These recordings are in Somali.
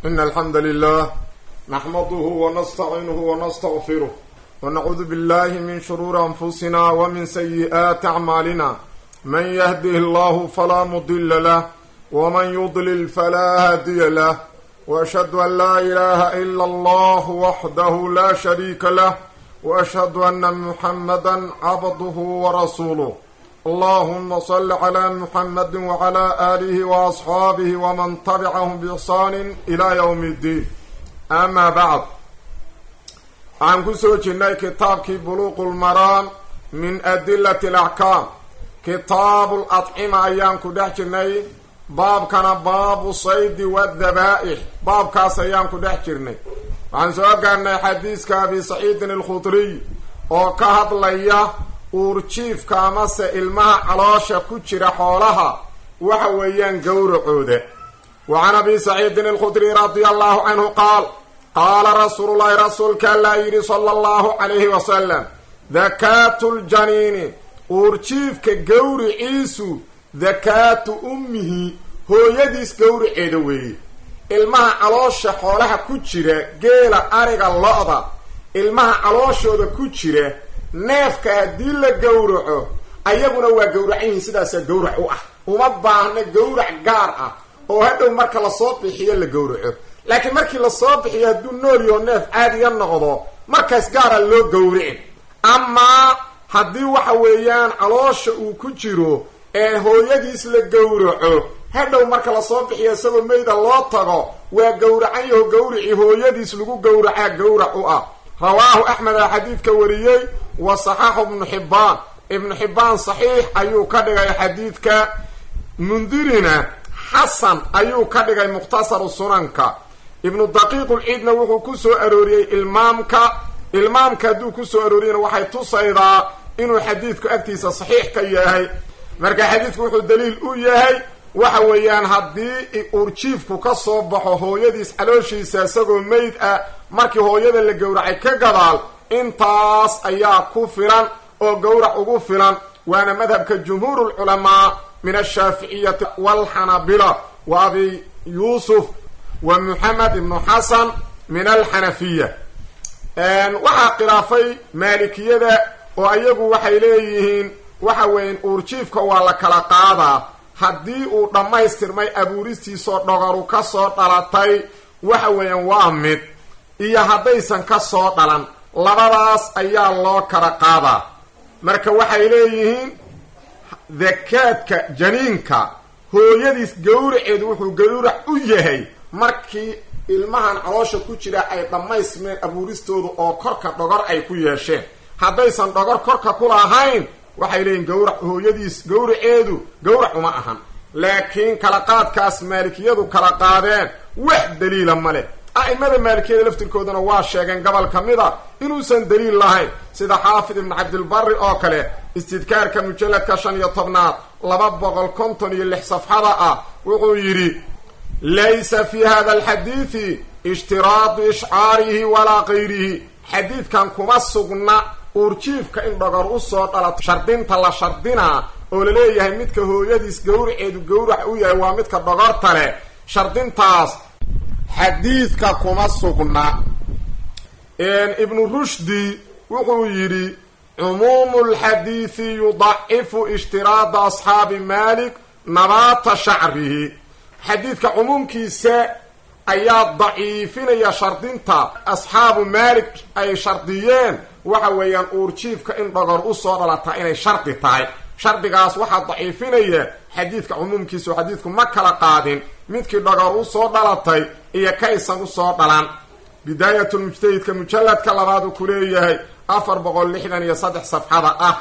إن الحمد لله نحمده ونستعينه ونستغفره ونعوذ بالله من شرور أنفسنا ومن سيئات أعمالنا من يهده الله فلا مضل له ومن يضلل فلا هادي له وأشهد أن لا إله إلا الله وحده لا شريك له وأشهد أن محمدا عبده ورسوله اللهم صل على محمد وعلى آله وأصحابه ومن تبعهم بإحسان إلى يوم الدين أما بعد عن كسوجنا كتاب بلوغ المرام من أدلة الأحكام كتاب الأطعمة أيام كدحجرني باب كان باب الصيد والذبائح باب كاس أيام كدحجرني عن سؤال حديث كابي سعيد الخضري وكهد ليه uurjiifka amase ilmaha caloosha ku jira xoolaha waxa weeyaan gowracooda wa can abi saciidin alkhudri radia allahu canhu qaal qaala rasuulullahi rasuulka allaa yidhi sala allahu calayhi wasalam dakaatu ljaniini uurjiifka gowriciisu dakaatu ummihi hooyadiis gowraceeda weeye ilmaha caloosha xoolaha ku jira geela ariga lo-da ilmaha calooshooda ku jira neefka haddii la gowraco ayaguna waa gowracan yihiin sidaasaa gowrac u ah uma baahna gowrac gaar ah oo hadhow marka lasoo bixiyo la gowraco laakiin markii lasoo bixiyo hadduu nool yaho neef caadiya noqdo markaas gaara loo gowricin amaa haddii waxa weeyaan caloosha uu ku jiro ee hooyadiis la gowraco hadhow marka lasoo bixiyo isagoo meyda loo tago waa gowracan yaho gowricii hooyadiis lagu gowracaa gowrac u ah rawaahu axmeda xadiidka wariyey wa saxaaxu ibnu xibbaan ibnu xibbaan saxiix ayuu ka dhigay xadiidka mundirina xasan ayuu ka dhigay mukhtasaru sunanka ibnu daqiiqulciidna wuxuu ku soo arooriyey ilmaamka ilmaamka hadduu ku soo arooriyena waxay tusaydaa inuu xadiidku agtiisa saxiix ka yahay marka xadiidku wuxuu daliil u yahay waxa weeyaan haddii urjiifku ka soo baxo hooyadiis calooshiisa isagoo meyd ah markii hooyada la gowracay ka gadaal intaas ayaa ku filan oo gowrac ugu filan waana madhabka jumhuur lculamaa min ashaaficiyati walxanabila wa abi yuusuf wa moxamed ibnu xasan min alxanafiya waxaa khilaafay maalikiyada oo ayagu waxay leeyihiin waxa weeyaan uurjiifka waa la kala qaadaa haddii uu dhammaystirmay abuuristiisoo dhogaru ka soo dhalatay waxa weeyaan waa mid iyo haddaysan ka soo dhalan labadaas ayaa loo kala qaadaa marka waxay leeyihiin dakaadka janiinka hooyadiis gowraceedu wuxuu gowrac u yahay markii ilmahan caloosha ku jira ay dhammaystirmeen abuuristooda oo korka dhogor ay ku yeesheen haddaysan dhogor korka ku lahayn waxay leeyihin gowrac hooyadiis gowraceedu gowrac uma ahan laakiin kala qaadkaas maalikiyadu kala qaadeen wax daliila ma leh a'imada maalikiyada laftirkooduna waa sheegeen gobol ka mid a inuusan daliil lahayn sida xaafid ibnu cabdilbari oo kale istidkaarka mujalladka shan iyo tobnaad laba boqol konton iyo lix safxada ah wuxuu yidhi laysa fi hada alxadiidi ishtiraadu ishcaarihi walaa kayrihi xadiidkan kuma sugna uurjiifka in dhogor usoo dhalato shardinta la shardinaa oo la leeyahay midka hooyadiis gowraceedu gowrac u yahay waa midka dhogorta leh shardintaas xadiidka kuma sugna ibnu rushdi wuxuu yidhi cumuumu lxadiidi yudacifu ishtiraada asxaabi malik nabaata shacrihi xadiidka cumuumkiisa ayaa daciifinaya shardinta asxaabu maalik ay shardiyeen waxa weeyaan uurjiifka in dhogor usoo dhalataa inay shardi tahay shardigaas waxaa daciifinaya xadiidka cumuumkiisa oo xadiidku ma kala qaadin midkii dhogor usoo dhalatay iyo kaysan usoo dhalan bidaayatulmujtahidka mujalladka labaad uu ku leeyahay afar boqol lixdan iyo saddex safxada ah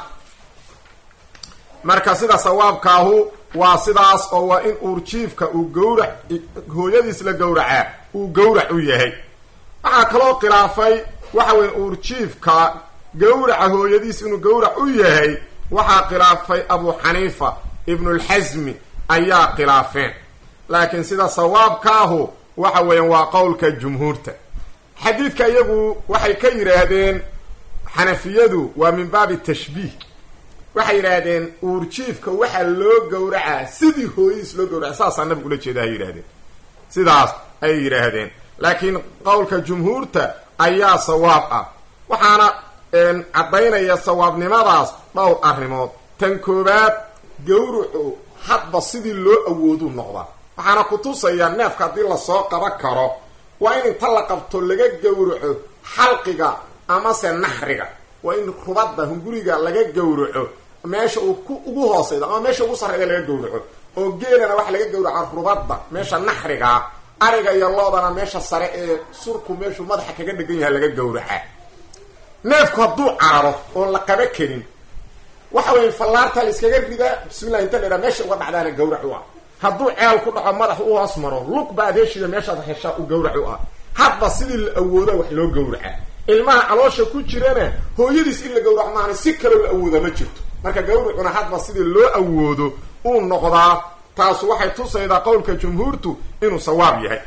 marka sida sawaabkaahu waa sidaas oo waa in uurjiifka uu gowrac hooyadiis la gowracaa uu gowrac u yahay waxaa kaloo khilaafay waxa weya uurjiifka gowraca hooyadiis inuu gowrac u yahay waxaa khilaafay abu xaniifa ibnulxasmi ayaa khilaafeen laakiin sida sawaabkaahu waxa weeyaan waa qowlka jumhuurta xadiidka iyagu waxay ka yidhaahdeen xanafiyadu waa min baabi tashbiih waxay yidhaahdeen uurjiifka waxaa loo gowracaa sidii hooyadiis loo gowraca saasaa nabigu ula jeeda hay yidhahdeen sidaas ay yidhaahdeen laakiin qowlka jumhuurta ayaa sawaab ah waxaana caddaynaya sawaabnimadaas dhowr arrimood tan koowaad gawrucu hadba sidii loo awooduu noqdaa waxaana ku tusayaa neefka haddii lasoo qaban karo waa in inta la qabto laga gawraco xalqiga amase naxriga waa in rubadda hunguriga laga gawraco meesha uu ku ugu hoosayda ama meesha ugu sarreyda laga gawraco oo geelana waxa laga gawraca rubadda meesha naxrigaa ariga iyo loodana meesha sare ee surku meeshuu madaxa kaga dhegan yahay laga gawraca neefku hadduu cararo oon la qaba karin waxa weya fallaarta la iskaga ridaa bismillahi inta laydhaha meesha uga dhacdaana gawrac u ah hadduu ceel ku dhaco madax u hoos maro lug ba adeeshida meeshaad heshaa u gawrac u ah hadba sidii la awooda wax loo gawraca ilmaha caloosha ku jirana hooyadiis in la gawrac maana si kaloo la awooda ma jirto marka gawracuna hadba sidii loo awoodo uu noqdaa taasu waxay tusaydaa qowlka jumhuurtu inuu sawaab yahay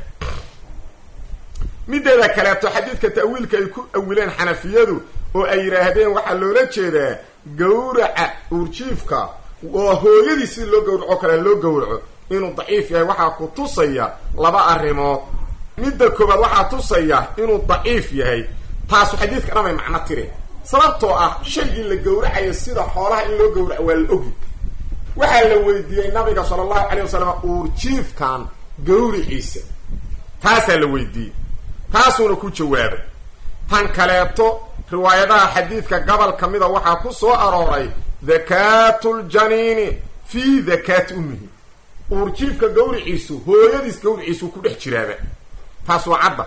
mideeda kaleeto xadiidka ta'wiilka ay ku awileen xanafiyadu oo ay yidhaahdeen waxaa loola jeedaa gawraca uurjiifka oo hooyadii sidii loo gawraco kale loo gawraco inuu daciif yahay waxaa ku tusaya laba arrimood midda koobaad waxaa tusaya inuu daciif yahay taasu xadiidka dhamay macno tire sababtoo ah shaygii la gawracayo sida xoolaha in loo gawraco waa la ogi waxaa la weydiiyey nabiga sala allahu calayh wasalam uurjiifkan gawriciisa taasaa la weydiiyey taasuuna ku jawaabay tan kaleeto riwaayadaha xadiidka gobol ka mida waxaa ku soo arooray dakaatu ljaniini fii dakaati ummihi uurjiifka gawriciisu hooyadiis gawriciisu ku dhex jiraaba taas waa cadda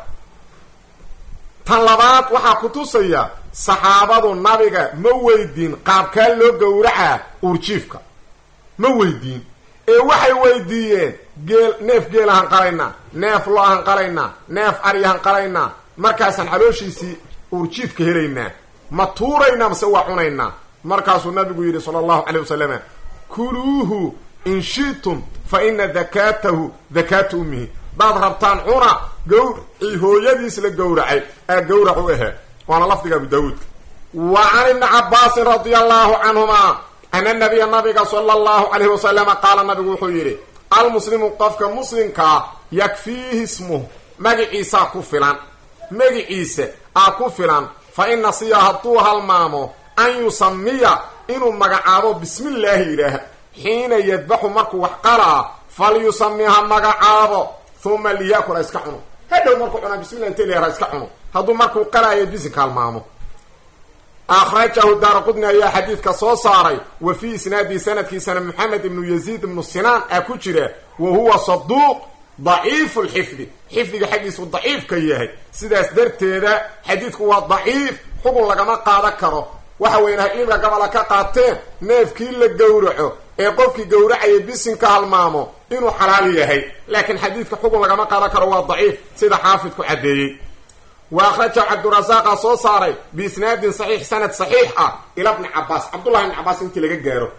tan labaad waxaa ku tusaya saxaabadu nabiga ma weydiin qaabkaa loo gawracaa uurjiifka ma weydiin ee waxay weydiiyeen geel neef geelahan qalaynaa neef lo-ahan qalaynaa neef aryahan qalaynaa markaasaan calooshiisii uurjiifka helaynaa ma tuuraynaa mase waa cunaynaa markaasuu nabigu yidhi sala allahu calay wasalama kuluuhu in shi'tum fa ina dakaatahu dakaatu ummihi daad rabtaan cuna gawracii hooyadiis la gawracay aa gawrac u ahee waana lafdiga abu daawuudka wa can ibni cabbaasin radia allahu canhuma ana nabiya nabiga sala allahu calayhi wasalama qaala nabigu wuxuu yidhi almuslimu qofka muslimkaa yakfiihi ismuh magiciisaa ku filan magiciisa aa ku filan fa in nasiya hadduu halmaamo an yusamiya inuu magacaabo bismillaahi yidhaah xiina yadbaxu markuu wax qalaa falyusami ha magacaabo uma liyakul ha iska cuno hadhow markuu cunaa bismillah inta leer ha iska cuno hadduu markuu qalaayo bisinka halmaamo akhrajahu daara qudni ayaa xadiidka soo saaray wa fii isnaadihi sanadkiisana maxamed ibnu yaziid ibnu sinaan aa ku jira wa huwa saduuq daciifu lxifdi xifdiga xaggiisu daciif ka yahay sidaas darteeda xadiidku waa daciif xugun lagama qaadan karo waxa weyan haciilka gabola ka qaateen neefkii la gowraco ee qofkii gowracaya bisinka halmaamo inuu xalaal yahay laakiin xadiidka xugun lagama qaadan karo waa daciif sida xaafidku caddeeyey wa akhrajahu cabdurasaaqa soo saaray biisnaadin saxiix sanad saxiix ah ila bni cabaas cabdullahi ibni cabaas intii laga gaaro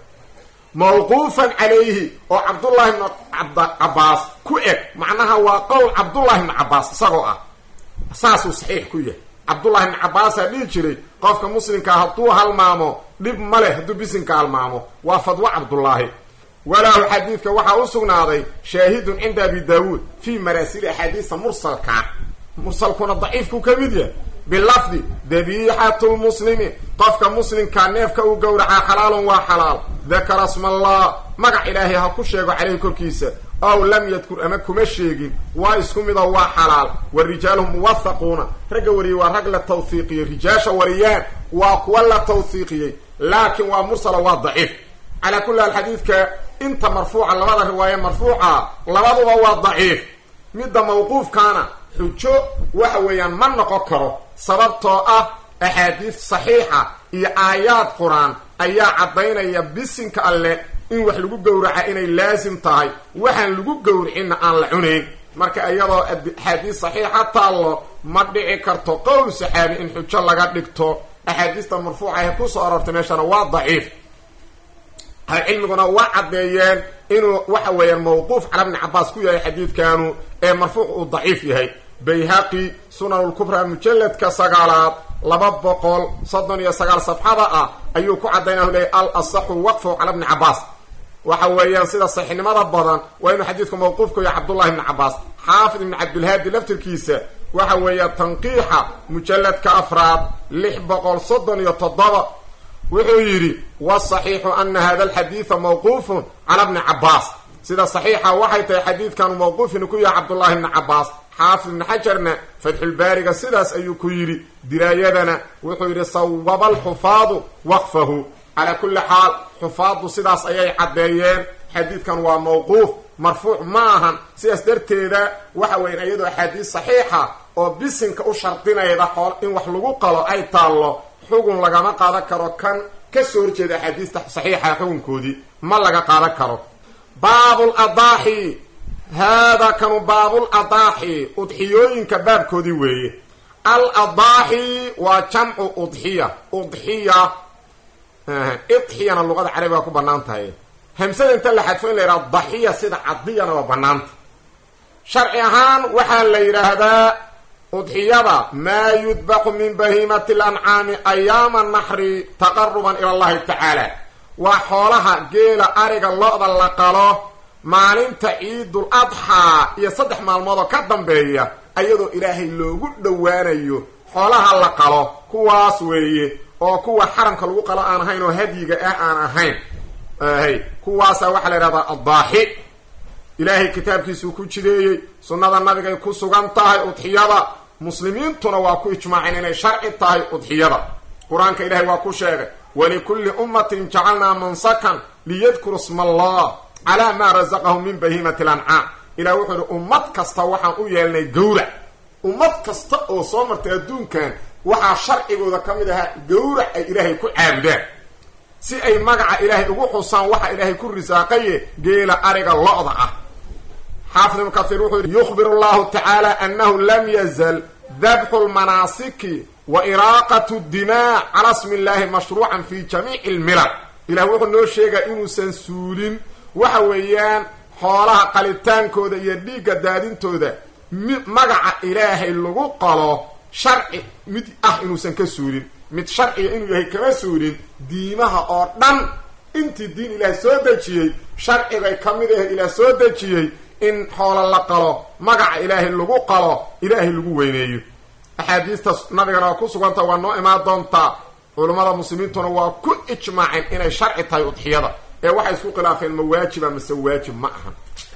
mawquufan calayhi oo cabdullahi ibni cabaas ku eg macnaha waa qowl cabdullahi ibni cabaas isagoo ah saasuu saxiix ku yahay cabdullahi ibni cabaasaa dhihi jiray qofka muslimkaa hadduu halmaamo dhib ma leh hadduu bisinka halmaamo waa fadwo cabdullaahi walaahu xadiidka waxaa u sugnaaday shaahidun cinda abi daawuud fii maraasili axaadiisa mursalka mursalkuna daciifku ka mid yahay bilafdi dabiixatu lmuslimi qofka muslimkaa neefka uu gowracaa xalaalun waa xalaal dakara smallah magac ilaahay ha ku sheego caleyhi korkiisa ow lam yadkur ama kuma sheegin waa isku midoo waa xalaal wa rijaaluhum muwahaquuna ragga wariyey waa rag la tawhiiqiyey rijaasha wariyaan waa kuwa la tawhiiqiyey laakiin waa mursala waa daciif calaa kulli haal xadiidka inta marfuuca labada riwaaye marfuuca labaduba waa daciif midda mawquufkaana xujo waxa weeyaan ma noqon karo sababtoo ah axaadiis saxiixa iyo aayaad qur-aan ayaa caddaynaya bisinka alle in wax lagu gowraca inay laasim tahay waxaan lagu gowricinna aan la cunayn marka iyadoo axaadiis saxiixa taallo ma dhici karto qowl saxaabi in xujo laga dhigto axaadiista marfuuca ee kusoo aroortay meeshana waa daciif ahlucilmiguna waa caddeeyeen inuu waxa weeyaan mawquuf cala bni cabaas ku yahay xadiidkanu ee marfuuc uu daciif yahay bayhaqi sunanulkubra mujalladka sagaalaad laba boqol soddon iyo sagaal safxada ah ayuu ku caddaynah leeyay al asaxu waqfu cala bni cabaas waxa weeyaan sida saxiixnimada badan waa inuu xadiidku mawquufku yahay cabdullahi bni cabaas xaafid ibn cabdilhaadi laftirkiisa waxa weeya tanqiixa mujalladka afraad lix boqol soddon iyo toddoba wuxuu yidhi wasaxiixu ana hada alxadiida mawquufun cala bni cabaas sida saxiixa waxay tahay xadiidkanu mawquufin ku yahay cabdullaahi bni cabaas xaafid ibni xajarna fatxulbaariga sidaas ayuu ku yidhi diraayadana wuxuu yidhi sawaba alxufaadu waqfahu calaa kulli xaal xufaaddu sidaas ayay caddeeyeen xadiidkan waa mawquuf marfuuc ma ahan sidaas darteeda waxa weyan iyadoo axaadiis saxiixa oo bisinka u shardinayda xool in wax lagu qalo ay taallo xugun lagama qaadan karo kan ka soo horjeeda axaadiista saxiixa xukunkoodii ma laga qaadan karo baabul adaaxi haadaa kanu baabul adaaxi udxiyooyinka baabkoodii weeye al adaaxi waa jamcu udxiya udxiya idxiyana luqada carabiga ku banaan tahay hamsada inta la xadfo in la yidhaha daxiya sida cadiyana waa banaanta sharci ahaan waxaa la yidhaahdaa udxiyada maa yudbaxu min bahiimati alancaami ayaama naxri taqaruban ila allahi tacaala waa xoolaha geela ariga lo-da la qalo maalinta ciidul adxaa iyo saddex maalmood oo ka dambeeya ayadoo ilaahay loogu dhowaanayo xoolaha la qalo kuwaas weeye oo kuwa xaramka lagu qalo aan ahayn oo hadyiga ah aan ahayn hay kuwaasa waxaa la yidhahdaa addaaxi ilaahay kitaabkiisuu ku jideeyey sunnada nabigay ku sugan tahay udxiyada muslimiintuna waa ku ijmaaceen inay sharci tahay udxiyada qur-aanka ilahay waa ku sheegay walikulli ummatin jacalnaa mansakan liyadkuru sma allah calaa maa rasaqahum min bahiimati lancaam ilah wuxuu ihi ummad kasta waxaan u yeelnay gawrac ummad kasta oo soo martay adduunkan waxaa sharcigooda ka mid ahaa gawrac ay ilaahay ku caabudaan si ay magaca ilaahay ugu xusaan waxa ilaahay ku risaaqaye geela ariga lo-da ah xaafid ibnu kaiir wuxuu yidhi yukhbiru allahu tacaala annahu lam yazal dabxu lmanaasiki wa iraaqatu dimaa cala smi illaahi mashruucan fi jamiici lmilal ilah wuxuu noo sheegaa inuusan suulin waxa weeyaan xoolaha qalitaankooda iyo dhiigga daadintooda mi magaca ilaahay lagu qalo sharci mid ah inuusan ka suulin mid sharciga inuu yahay kama suulin diimaha oo dhan intii diin ilaah soo dejiyey sharcigay ka mid ahayd ilaah soo dejiyey in xoolo la qalo magaca ilaahay lagu qalo ilaahay lagu weyneeyo axaadiista nabigana waa ku suganta waa noo imaan doontaa culummada muslimiintuna waa ku ijmaaceen inay sharci tahay udxiyada ee waxay isku khilaafeen ma waajiba mase waajib ma ahan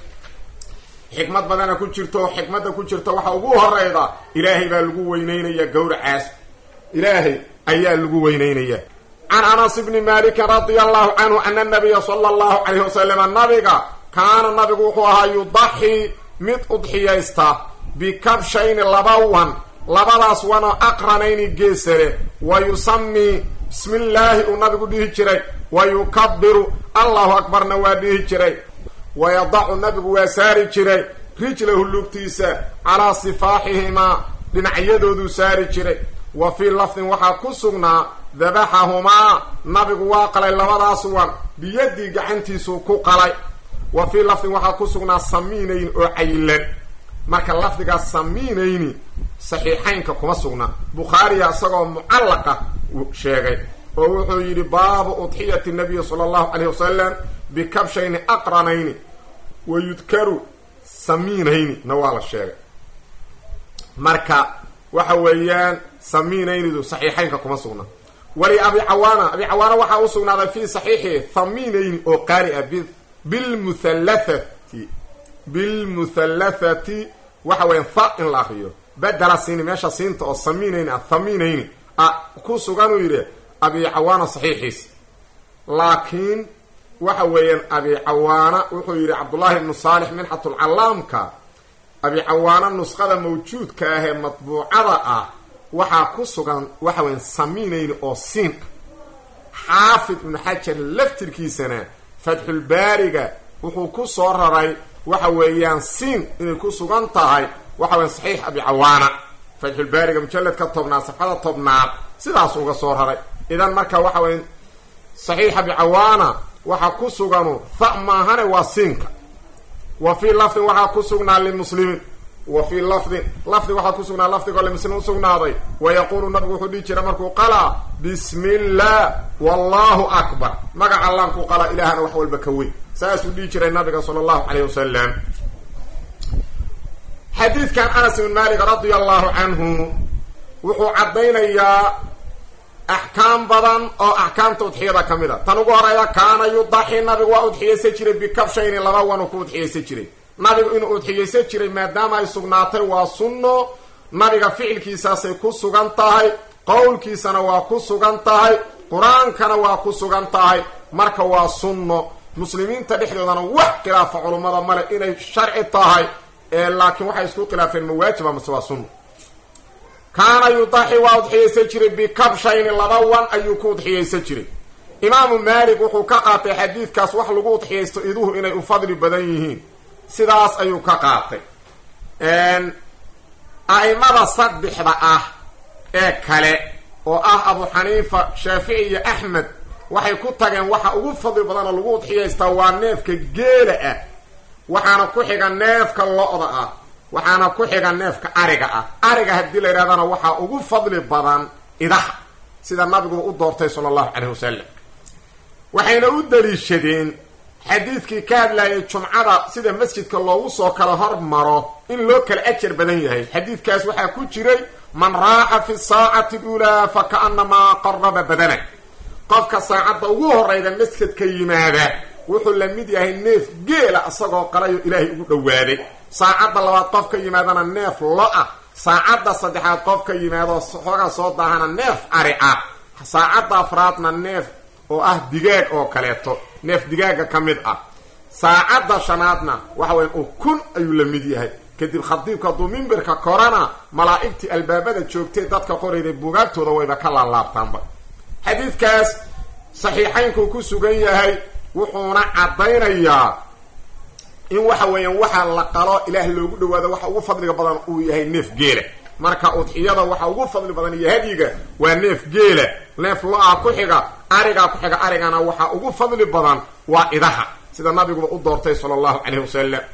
xikmad badana ku jirto xikmadda ku jirta waxa ugu horeyda ilaahay baa lagu weyneynaya gawracaas ilaahay ayaa lagu weyneynaya can anas bni malikin radia allahu canhu ana nabiya sala allahu calayhi wasalama nabiga kaana nabigu wuxuu ahaa yudaxi mid udxiyaysta bikabshayni laba wan labadaas wanoo aqranayni geesare wa yusamii bismi illaahi uu nabigu dhihi jiray wa yukabiru allahu akbarna waa dhihi jiray wayadacu nabigu waa saari jiray rijlahu lugtiisa calaa sifaaxihimaa dhinacyadoodu saari jiray wa fii lafdin waxaa ku sugnaa dabaxahumaa nabigu waa qalay labadaas wan biyadii gacantiisuu ku qalay wa fii lafdin waxaa ku sugnaa samiinayn oo cayilan marka lafdigaas samiinayni saxiixaynka kuma sugna bukhaariya isagoo mucallaqa sheegay oo wuxuu yidhi baabu udxiyati nabiyi sala allahu calayh wasalam bikabshayni aqranayni wa yudkaru samiinayni na waa la sheegay marka waxa weeyaan samiinaynidu saxiixaynka kuma sugna wali abi cawaana abi cawaana waxaa u sugnaaday fii saxiixi thamiinayni oo qaari ah bilmuhallathati bilmuhallathati waxa weeyaan tha in la akriyo bedela siini meesha siinta oo samiinayni ah thamiinayni a ku sugan uu yidhi abi cawaana saxiixiis laakiin waxa weeyaan abi cawaana wuxuu yidhi cabdullaahi ibnu saalix minxatulcallaamka abi cawaana nusqada mawjuudka ah ee matbuucada ah waxaa ku sugan waxa weyan samiinayni oo siin ah xaafid ibnu xajar laftirkiisana fatxulbaariga wuxuu ku soo raray waxa weeyaan siin inay ku sugan tahay waxa weyan saxiix abi cawaana fatxulbaariga mujalladka tobnaad safxada tobnaad sidaas uga soo raray idan marka waxa weya saxiix abi cawaana waxaa ku suganu tha maahane waa siinka wa fii lafdin waxaa ku sugnaa limuslimiin wa fii lafdin lafdi waxaa ku sugnaa lafdigoo limuslim usugnaaday wa yaquulu nabigu wuxuu dhihi jira markuu qalaa bismi illah wallahu akbar magaca allaan ku qalaa ilaahana wax walba ka weyn saasuu dhihi jiray nabiga sala allahu calayh wasalam xadiidkan anas ibn malik radia allahu canhu wuxuu caddaynayaa axkaam badan oo axkaamta udxiyada ka mid a tan ugu horeyda kaana yudaxi nabigu waa udxiyaysan jiray bikabshayni laba wanu ku udxiyaysan jiray nabigu inuu udxiyaysan jiray maadaama ay sugnaatay waa sunno nabiga ficilkiisaasay ku sugan tahay qowlkiisana waa ku sugan tahay qur-aankana waa ku sugan tahay marka waa sunno muslimiinta dhexdoodana wax khilaafa culummada male inay sharci tahay ee laakiin waxay isku khilaafeen mawaajiba mase waa sunno kaana yudaxi waa udxiyaysan jiray bikabshayni laba wan ayuu ku udxiyaysan jiray imaamu maalik wuxuu ka qaatay xadiidkaas wax lagu udxiyaysto iduhu inay u fadli badan yihiin sidaas ayuu ka qaatay a'imada saddexda ah ee kale oo ah abu xaniifa shaafici iyo axmed waxay ku tageen waxa ugu fadli badan oo lagu udxiyaystaa waa neefka geela ah waxaana ku xiga neefka lo-da ah waxaana ku xiga neefka ariga ah ariga haddii la yidhahdana waxaa ugu fadli badan idaha sida nabiguba u doortay sala allahu caleyh wasalam waxayna u daliishadeen xadiidkii ka hadlayay jumcada sida masjidka loogu soo kala hormaro in loo kala ajar badan yahay xadiidkaas waxaa ku jiray man raaxa fi saacati luulaa fa kaanamaa qaraba badana qofka saacadda ugu horeyda masjidka yimaada wuxuu la mid yahay neef geela isagoo qalayo ilaahay ugu dhowaaday saacadda labaad qof ka yimaadana neef lo-ah saacadda saddexaad qof ka yimaado xoogaa soo daahana neef ari ah saacadda afraadna neef oo ah digaag oo kaleeto neef digaaga ka mid ah saacadda shanaadna waxa weya ukun ayuu la mid yahay kadib khadiibka hadduu mimberka korana malaa'igtii albaabada joogtay dadka qorayday buugaagtooda wayba ka laalaabtaanba xadiidkaas saxiixaynkuu ku sugan yahay wuxuuna caddaynayaa in waxa weeyaan waxaa la qalo ilaah loogu dhawaado waxa ugu fadliga badan uu yahay neef geela marka udxiyada waxa ugu fadli badan iyo hadyiga waa neef geela neef lo-a ku xiga arigaa ku xiga arigana waxaa ugu fadli badan waa idaha sida nabiguba u doortay sala allahu caleyhi wasalam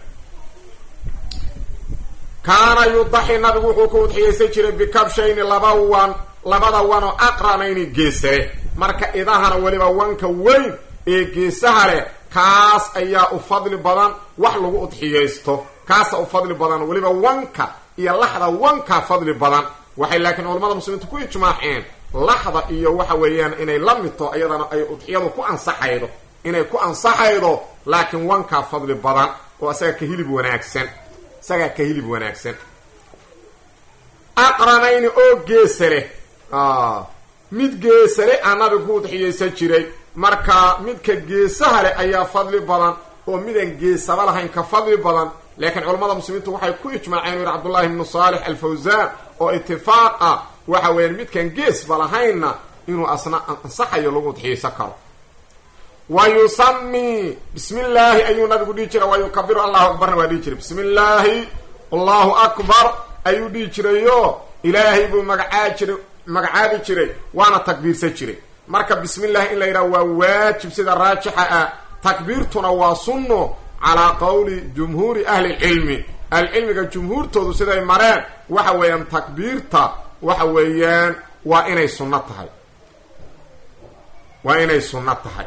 kaana yudaxi nabigu wuxuu ku udxiyaysan jiray bikabshayni laba wan labada wanoo aqranayni geesare marka idahana weliba wanka weyn ee geesaha leh kaas ayaa u fadli badan wax lagu udxiyaysto kaasa u fadli badan weliba wanka iyo laxda wankaa fadli badan waxay laakiin culamada muslimiinta ku ijmaaceen laxda iyo waxa weeyaan inay la midto iyadana ay udxiyadu ku ansaxaydo inay ku ansaxaydo laakiin wankaa fadli badan oo isaga ka hilib wanaagsan isagaa ka hilib wanaagsan aqranayni oo geesale mid geesale a nabigu ku udxiyaysan jiray marka midka geesaha leh ayaa fadli badan oo midaan geesaba lahayn ka fadli badan laakiin culamada muslimiintu waxay ku ijmaaceen u yihi cabdullahi ibnu saalix alfawsaan oo itifaaq ah waxa weeyaan midkaan geesba lahaynna inuu asna ansaxayo lagu udxiyaysan karo wa yusami bismi illaahi ayuu nabigu dhihi jiray wa yukabiru allahu akbarna waa dhihi jiray bismi illaahi allahu akbar ayuu dhihi jirayo ilaahay buu magacaa jiray magacaabi jiray waana takbiirsan jiray marka bismi llahi in la yidhaha waa waajib sida raajixa ah takbiirtuna waa sunno calaa qowli jumhuuri ahli lcilmi ahlicilmiga jumhuurtoodu siday mareen waxa weeyaan takbiirta waxa weeyaan waa inay sunno tahay waa inay sunno tahay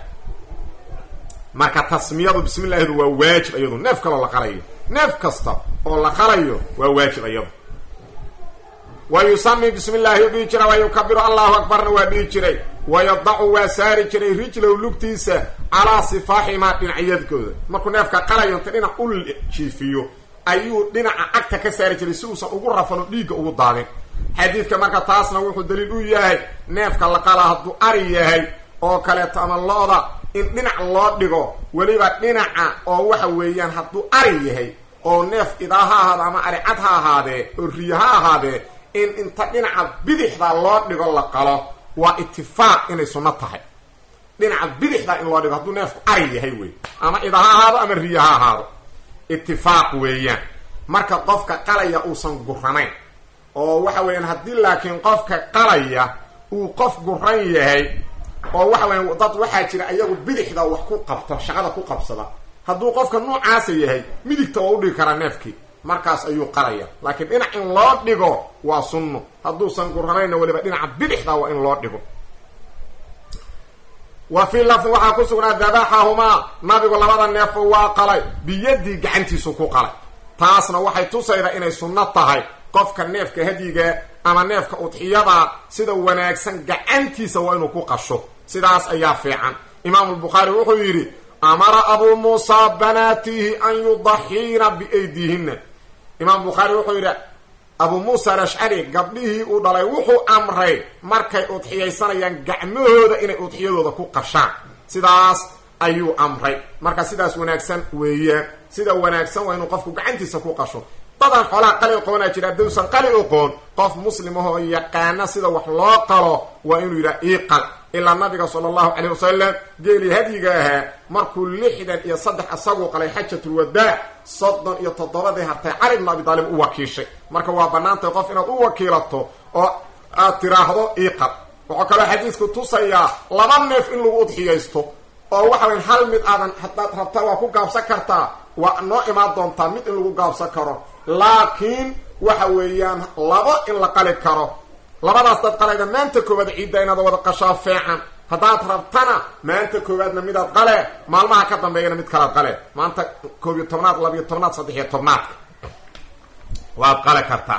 marka tasmiyadu bismi llahidu waa waajib iyadu neef kaloo la qalayo neef kasta oo la qalayo waa waajib iyadu wa yusami bismi llahi u dhihi jira wa yukabiru allahu akbarna waa dhihi jiray wa yadacu waa saari jiray rijlow lugtiisa calaa sifaaximaa dhinacyadkooda markuu neefka qalayo inta dhinac u jiifiyo ayuu dhinaca cagta ka saari jiray si uusan ugu rafan oo dhiigga ugu daadin xadiidka marka taasna wuxuu daliil u yahay neefka la qalaa hadduu ari yahay oo kaleeto ama lo-da in dhinac loo dhigo weliba dhinaca oo waxa weeyaan hadduu ari yahay oo neef idaa ha ahaado ama ari cad ha ahaadee oo riyo ha ahaadee in inta dhinaca bidixda loo dhigo la qalo waa itifaaq inay sunno tahay dhinaca bidixda in loo dhigo hadduu neefku ari yahay wey ama ida ha ahaado ama riyo ha ahaado itifaaq weeyaan marka qofka qalaya uusan guranayn oo waxa weeyaan haddii laakiin qofka qalaya uu qof guran yahay oo waxa weya dad waxaa jira ayagu bidixda wax ku qabto shaqada ku qabsada hadduu qofka noocaasa yahay midigta waa u dhigi karaa neefkii markaas ayuu qalaya laakiin dhinac in loo dhigo waa sunno hadduusan guranayna weliba dhinaca bidixda waa in loo dhigo wa fii lafdi waxaa ku sugnaa dabaxahumaa nabigu labada neefo waa qalay biyadii gacantiisu ku qalay taasna waxay tusaydaa inay sunno tahay qofka neefka hadyiga ama neefka udxiyada sida wanaagsan gacantiisa waa inuu ku qasho sidaas ayaa fiican imaamu lbukhaari wuxuu yidhi amara abuu muusa banaatihi an yudaxiina biaydiihinna imaam bukhaari wuxuu yidhi abuu muusa alashcari gabdhihii uu dhalay wuxuu amray markay udxiyaysanayaan gacmahooda inay udxiyadooda ku qashaan sidaas ayuu amray marka sidaas wanaagsan weeyaan sida wanaagsan waa inuu qofku gacantiisa ku qasho dadan xoolaha qali oqoonaa jira haddausan qali oqoon qof muslim ahoo yaqaana sida wax loo qalo waa inuu yidhaha iiqal ilaa nabiga sala allahu calayh wasalam geelii hadyiga ahaa markuu lixdan iyo saddex isaguu qalay xajatulwadaac soddon iyo toddobadii hartay cali bnu abi daalib u wakiishay marka waa bannaantay qof inaad u wakiilato oo aad tiraahdo iiqal wuxuu kaloo xadiisku tusayaa laba neef in lagu udxiyaysto oo waxa weyn hal mid aadan haddaad rabta waa ku gaabsan kartaa waa noo imaan doontaa mid in lagu gaabsan karo laakiin waxa weeyaan labo in la qali karo labadaas dad qalayda maanta koowaad ciidda inaad wada qashaa feecan haddaad rabtana maanta koowaadna midaad qale maalmaha ka dambeeyana mid kalaad qale maanta koob iyo tobnaad labiyo tobnaad saddex-iyo tobnaadka waad qale kartaa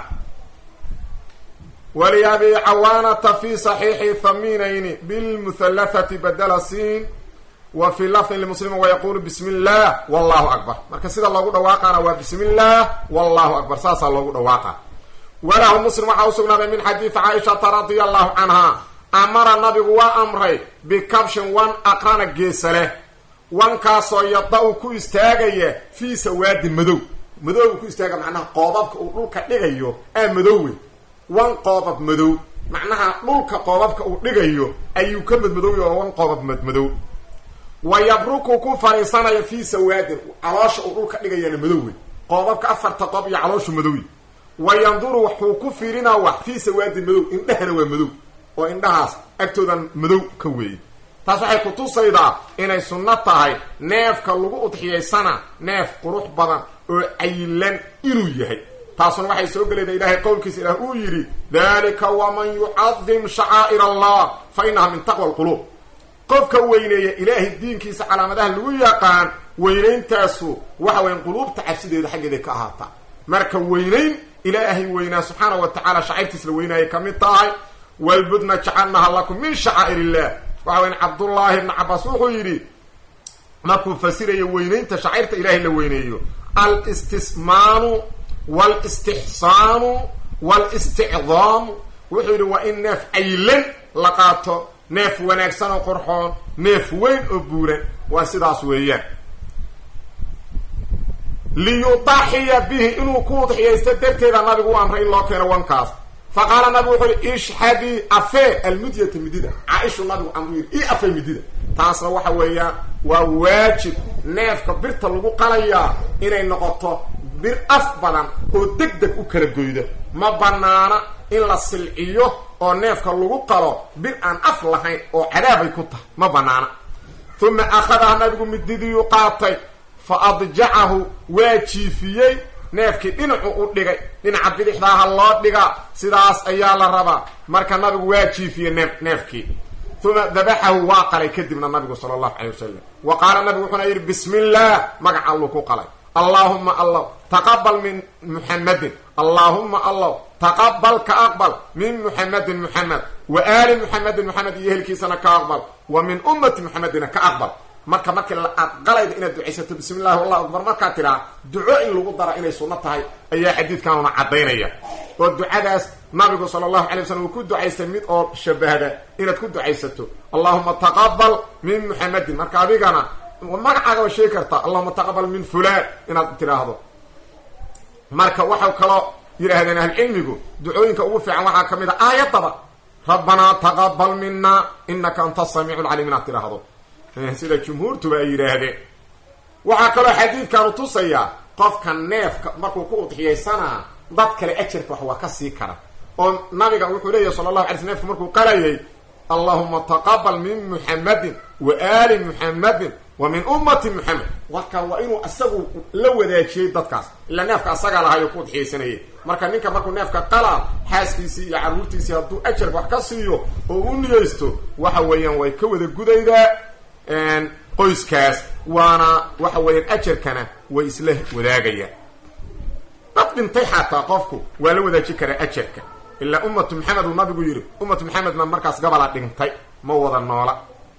waliabi cawaanata fi saxiixi thaminayni bilmuthalathati badala siin wa fi lafdin limuslimi wayaqulu bismi illah wallahu akbar marka sida loogu dhawaaqaana waa bismi illah wallahu akbar saasaa loogu dhawaaqa walahu muslim waxaa usugnaaday min xadiidi caaishata radia allahu canha amara nabigu waa amray bikabshin wan aqrana geesa leh wankaasoo yada-u ku istaagaya fii sawaadin madow madowga ku istaaga macnaha qoobabka uu dhulka dhigayo aa madow wey wan qoobab madow macnaha dhulka qoobabka uu dhigayo ayuu ka madmadowya oo wan qoobab madmadow wa yabruku ku fariisanaya fii sawaadin caloosha uu dhulka dhigayana madow wey qoobabka afarta qoob iyo calooshu madowy wa yanduru wuxuu ku fiirinaa wax fii sawaadin madow indhahana waa madow oo indhahaas agtoodan madow ka weeyey taas waxay ku tusaydaa inay sunno tahay neefka lagu udxiyaysana neef qurux badan oo cayilan inuu yahay taasuna waxay soo gelaydaa ilaahay qowlkiisa ilaah uu yidhi dalika waman yucadim shacaa'ir allah fa inaha min taqwa alquluub qofka weyneeya ilaahay diinkiisa calaamadaha lagu yaqaan weynayntaasu waxa weyan quluubta cabsideeda xaggeeday ka ahaataa marka weynayn ilaahay weynaa subxaana wa tacaala shacayrtiis la weynaayay ka mid tahay walbudna jacalnaha lakum min shacaa'ir illah waxa weyan cabdullaahi ibni cabaas wuxuu yidhi markuu fasirayo weynaynta shacayrta ilaahay la weyneeyo alistismaanu waalistixsaanu waalisticdaamu wuxuu yidhi waa in neef caylan la qaato neef wanaagsan oo qorxoon neef weyn oo buuran waa sidaas weeyaan liyudaxiya bihi inuu ku udxiyaysto darteeda nabigu u amray in loo keeno wankaas fa qaala nabigu wuxuu yihi ishhadii afee almidyata midida caaishu nabigu amru yidhi i afee midida taasna waxa weeyaan waa waajib neefka birta lagu qalayaa inay noqoto bir af badan oo deg deg u kala goyda ma banaana in la silciyo oo neefka lagu qalo bir aan af lahayn oo cadaabay ku tahay ma banaana uma akhadaha nabigu mididiyuu qaatay fa adjacahu waa jiifiyey neefkii dhinacu u dhigay dhinaca bidixdaaha loo dhigaa sidaas ayaa la rabaa marka nabigu waa jiifiyey neef neefkii uma dabaxahu waa qalay kadibna nabigu sala allahu calay wasalam wa qaala nabigu wuxuuna yidhi bismi illah magaca alluu ku qalay allaahuma allaw taqabal min muxamadin allaahuma allaw taqabal ka aqbal min muxamadin muxamed wa aali muxamedin muxamed iyo ehelkiisana ka aqbal wa min ummati muxamedina ka aqbal marka markii aad qalayda inaad ducaysato bismi illahi wallahu akbar markaad tidhaa duco in lagu dara inay sunno tahay ayaa xadiidkanuna caddaynaya oo ducadaas nabigu sala allahu alay wasalam uu ku ducaystay mid oo shabahda inaad ku ducaysato allahuma taqabal min muxamedin marka adigana magacaagaba sheegi kartaa allahuma taqabal min fulaan inaad tidhaahdo marka waxau kaloo yidhaahdeen ahlucilmigu ducooyinka ugu fiican waxaa ka mid a aayadaba rabbanaa taqabal mina inaka anta samiicu lcalim inaad tidhaahdo sida jumhuurtuba ay yidhaahdeen waxaa kaloo xadiidkanu tusayaa qofka neefka markuu ku udxiyaysanaa dad kale ajarka wax waa ka sii kara oo nabiga wuxuu leeyahy sala allahu alay sl nefka markuu qalayay allahuma taqabal min muxamadin wa aali muxamadin wa min ummati muxamed marka waa inuu isagu la wadaajiyey dadkaas ilaa neefka asagaa lahayo ku udxiyaysanayay marka ninka markuu neefka qalaa xaaskiisii iyo carruurtiisii hadduu ajarka wax ka siiyo oo u niyeysto waxa weeyaan way ka wada gudaydaa qoyskaas waana waxa weeyaan ajarkana way isla wadaagayaan dad dhintay xataa qofku waa la wadaajin karaa ajarka ilaa ummatu maxamed uu nabigu yidhi ummatu maxamedna markaas gabalaa dhintay ma wada noola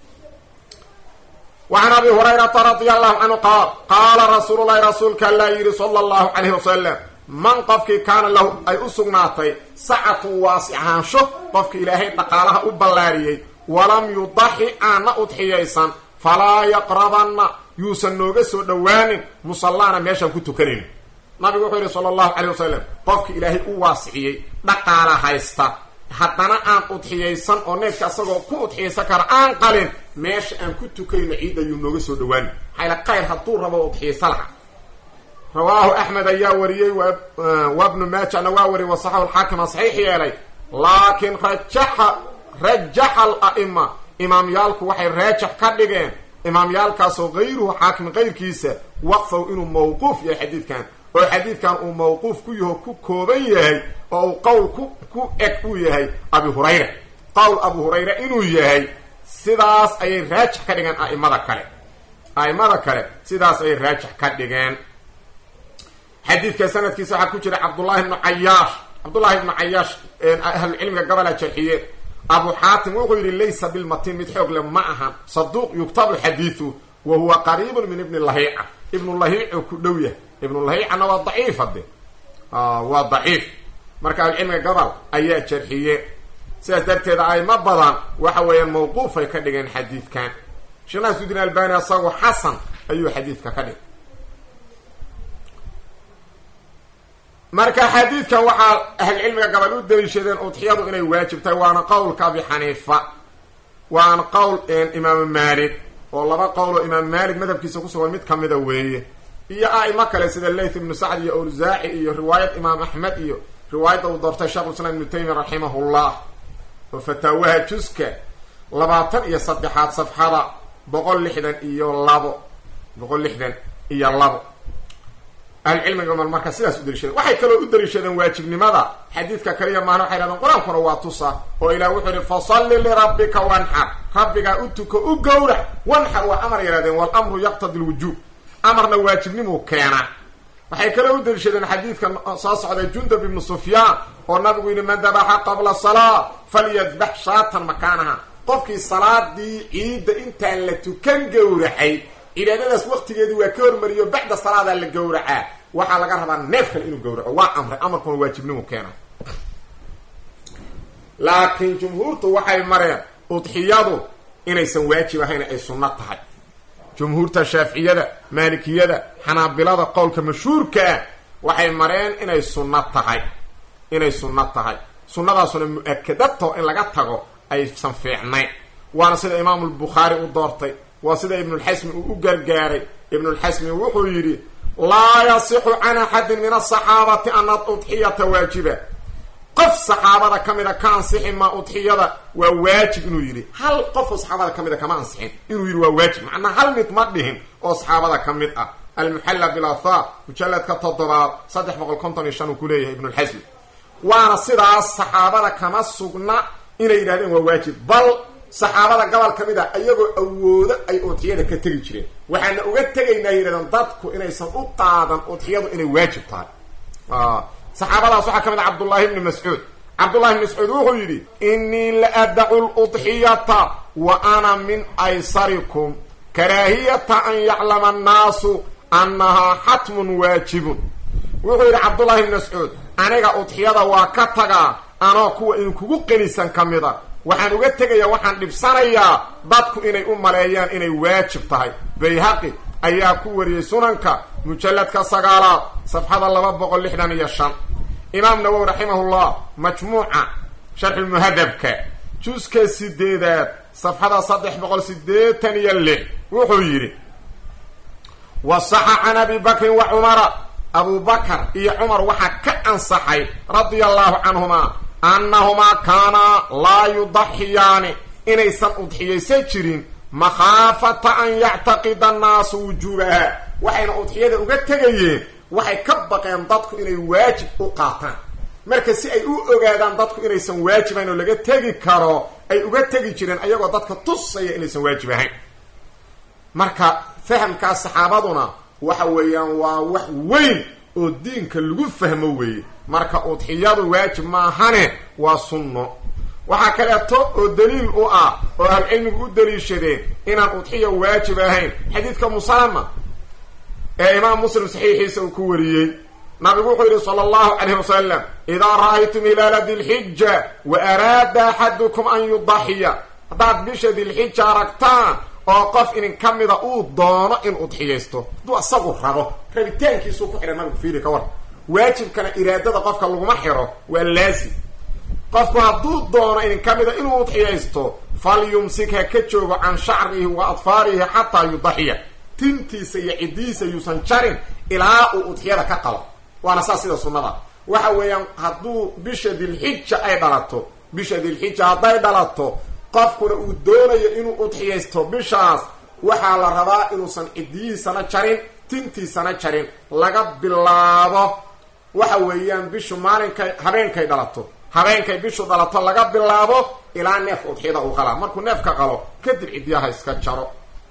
وعn abi هurayrata radي الlahu canhu qaal qaala rasuul lahi rasuulka allaa yidhi salى الlahu عalayh wasalam man qofkii kaana lahu ay u sugnaatay sacatun waasicaansho qofki ilaahay dhaqaalaha u ballaariyey walam yudaxi aana udxiyaysan falaa yaqrabanna yuusan nooga soo dhowaanin musallaana meeshaan ku tukanayn nabigu wuxuu yidhi sala allahu calay wasalam qofki ilaahay u waasiciyey dhaqaala haysta haddana aan udxiyaysan oo neefka asagoo ku udxiyaysan kara aan qalin meesha aan ku tukayno ciid ayuu nooga soo dhowaanin maxayla qayr hadduu rabo udxiyaysa laha rawaahu axmed ayaa wariyey wa bnu maajana waa wariyey wasaxahu alxaakima saxiix yeelay laakiin rajaxa rajaxa al-a'ima imaamyaalku waxay raajax ka dhigeen imaamyaalkaasoo hayruhu xaakim kayrkiisa waqfaw inuu mawquuf yahay xadiidkan oo xadiidkan uu mawquuf ku yaho ku kooban yahay oo uu qowl ku ku eg uu yahay abi hurayra qowl abu hurayra inuu yahay sidaas ayay raajix ka dhigeen a'imada kale a'imada kale sidaas ayay raajix ka dhigeen xadiidka sanadkiisa waxaa ku jira cabdullahi ibnu cayaash cabdullahi ibnu cayaash ahlucilmiga gabalaa jarxiyeen abu xaatim wuxuu yidhi laysa bilmatin mid xoog le ma ahan saduuq yuktabu xadiidu wa huwa qariibun min ibni lahiica ibnu lahiicu ku dhow yahay ibnu lahiicana waa daciif hadde waa daciif marka ahlucilmiga gabal ayaa jarxiye sidaas darteed aimo badan waxa weeyaan mawquufay ka dhigeen xadiidkan sheekh nasudin albani asagu xasan ayuu xadiidka ka dhigay marka xadiidkan waxaa ahlcilmiga gabal u daliishadeen udxiyadu inay waajib tahay waana qowlka abi xaniifa waana qowl imaamu maalik oo laba qowl oo imaam maalik madhabkiisa kusugan mid kamida weeye iyo a'imo kale sida layth ibnu sacd iyo awsaaci iyo riwaayad imaam axmed iyo riwaayadda uu doortay sheekhulislaam ibnu taymiya raximahullah oo fataawaha juska labaatan iyo saddexaad safxada boqol lixdan iyo labo boqol lixdan iyo labo ahlucilmiga mal marka sidaas u daliishadeen waxay kaloo u daliishadeen waajibnimada xadiidka kaliya maana waxay hahdeen qur-aankuna waa tusa oo ilah wuxuu yihi fasalli lirabbika wanxar rabbigaa u tuko u gowrac wanxar waa amar yidhahdeen walamru yaqtadi lwujuub amarna waajibnimuu keenaa waxay kaloo u daliishadeen xadiidka soo socday jundab ibnu sufyaan oo nabigu yidhi man dabaxa qabla salaa falyadbax shaatan makaanaha qofkii salaadii ciidda intaan la tukan gowracay cibaadadaas waqtigeedii waa ka hormariyo bacda salaadaa la gowracaa waxaa laga rabaa neef kale inuu gowraco waa amray amarkuna waajibnimu keena laakiin jumhuurtu waxay mareen udxiyadu inaysan waajib ahayn ay sunno tahay jumhuurta shaaficiyada maalikiyada xanaabilada qowlka mashhuurka ah waxay mareen inay sunno tahay inay sunno tahay sunnadaasuna mu-akadato in laga tago aysan fiicnayn waana sida imaamu lbukhaari u doortay waa sida ibnulxasmi uu u gargaaray ibnulxasmi wuxuu yidhi laa yasixu can axadin min asaxaabati ana udxiyata waajiba qof saxaabada ka mida ka ansixi maa udxiyada waa waajib inuu yidhi hal qofoo saxaabada ka mida kama ansixin inuu yidhi waa waajib macnaa hal mid ma dhihin oo saxaabada ka mid ah almuxalla bilathaar mujalladka toddobaad saddex boqol konton iyo shan uu ku leeyahay ibnulxasmi waana sidaas saxaabada kama sugna inay yidhahdeen waa waajib bal saxaabada gobol ka mid a iyagoo awoodo ay udxiyada ka tegi jireen waxaana uga tegaynaa yidhahdeen dadku inaysan u qaadan udxiyadu inay waajib tahay saxaabadaas waxaa ka mid a cabdullaahi ibni mascuud cabdullahi ibni mascuud wuxuu yidhi innii la adacu ludxiyata wa ana min aysarikum karaahiyata an yaclama annaasu annahaa xatmun waajibun wuxuu yidhi cabdullahi ibni mascuud aniga udxiyada waa ka tagaa anoo kuwa idinkugu qenisan ka mid a waxaan uga tegayaa waxaan dhibsanayaa dadku inay u maleeyaan inay waajib tahay bayhaqi ayaa ku wariyey sunanka mujalladka sagaalaad safxada laba boqol lixdan iyo shan imaam nawowi raximahullah majmuuca sharxulmuhadabka juska sideedaad safxada saddex boqol sideetan iyo lix wuxuu yidhi wasaxa can abi bakrin wa cumara abu bakar iyo cumar waxaa ka ansaxay radia allahu canhuma annahumaa kaanaa laa yudaxiyaani inaysan udxiyaysan jirin makhaafata an yactaqida annaasu wujuubaha waxayna udxiyada uga tegayeen waxay ka baqeen dadku inay waajib u qaataan marka si ay u ogaadaan dadku inaysan waajibayn oo laga tegi karo ay uga tegi jireen ayagoo dadka tusaya inaysan waajib ahayn marka fahamkaas saxaabaduna waxa weeyaan waa wax weyn oo diinka lagu fahmo weeye marka udxiyadu waajib maahane waa sunno waxaa kaleeto oo daliil u ah oo ahlucilmigu u daliishadeen inaan udxiya waajib ahayn xadiidka musalama ee imaam muslim saxiixiisa uu ku wariyey nabigu wuxuu yidhi sala allahu calayhi wasalam idaa ra'aytum hilaala dilxija wa araada axadukum an yudaxiya haddaad bisha dilxija aragtaan oo qof idin ka mida uu doono in udxiyaysto hadduu isagu rabo rabitaankiisuu ku xidhay nabigu fiiri ka war waajibkana iraadada qofka laguma xiro waa laazim qofku hadduu doono idin ka mida inuu udxiyaysto falyumsik ha ka joogo can shacrihi wa adfaarihi xataa yudaxiya tintiisa iyo ciddihiisa yuusan jarin ilaa uu udxiyada ka qalo waana saas sida sunnada waxa weeyaan hadduu bisha dilxija ay dhalato bisha dilxija hadday dhalato qofkuna uu doonayo inuu udxiyaysto bishaas waxaa la rabaa inuusan ciddiyihiisana jarin tintiisana jarin laga bilaabo waxa weeyaan bishu maalinkay habeenkay dhalato habeenkay bishu dhalato laga bilaabo ilaa neefka udxiyada uu qalaa markuu neefka qalo kadib ciddiya ha iska jaro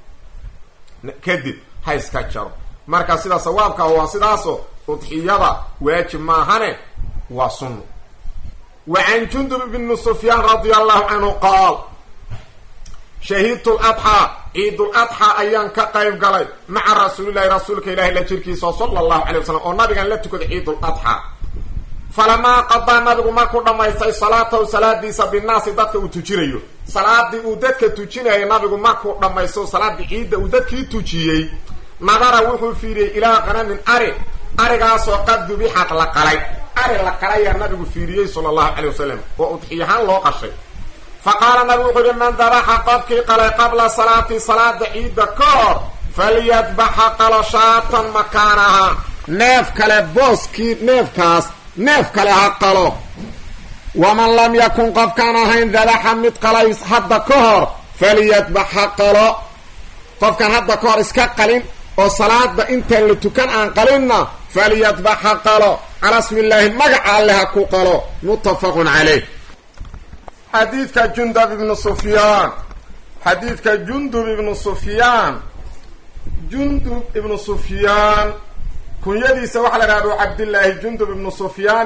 kadib ha iska jaro marka sida sawaabka waa sidaaso udxiyada waajib maahane waa sunno wa can jundub bni sufyaan radia allahu canhu qaal shahidtu ladxaa ciidul adxaa ayaan ka qayb galay maca rasuulillahi rasuulka ilaahi la jirkiisa sala allahu calay wasalam oo nabigan la tukaday ciidul adxaa falamaa qadaa nabigu markuu dhammaystay salaatahu salaadiisa binaasi dadka uu tujinayo salaadii uu dadka tujinayay nabigu markuu dhammaysto salaadii ciidda uu dadkii tujiyey nadara wuxuu fiiriyey ilaa qanamin ari arigaasoo qad dubixad la qalay ari la qalayaa nabigu fiiriyey sala allahu calay wasalam oo udxiyahaan loo qashay fa qaala nabigu wuxuu yihi man dabaxa qofkii qalay qabla salaati salaada ciidda ka hor falyadbaxa qalo shaatan makaanaha neef kale booskii neefkaas neef kale ha qalo waman lam yakun qofkaan ahayn dabaxa mid qalays hadda ka hor falyadbax ha qalo qofkaan hadda ka hor iska qalin oo salaada intaan la tukan aan qalinna falyadbax ha qalo calaa smi illaahi magaca alle ha ku qalo muttafaqun caleyh xadiidka jundub ibnu sufyaan xadiidka jundub ibnu sufyaan jundub ibnu sufyaan kunyadiisa waxaa la dhaha abu cabdillaahi jundub ibnu sufyaan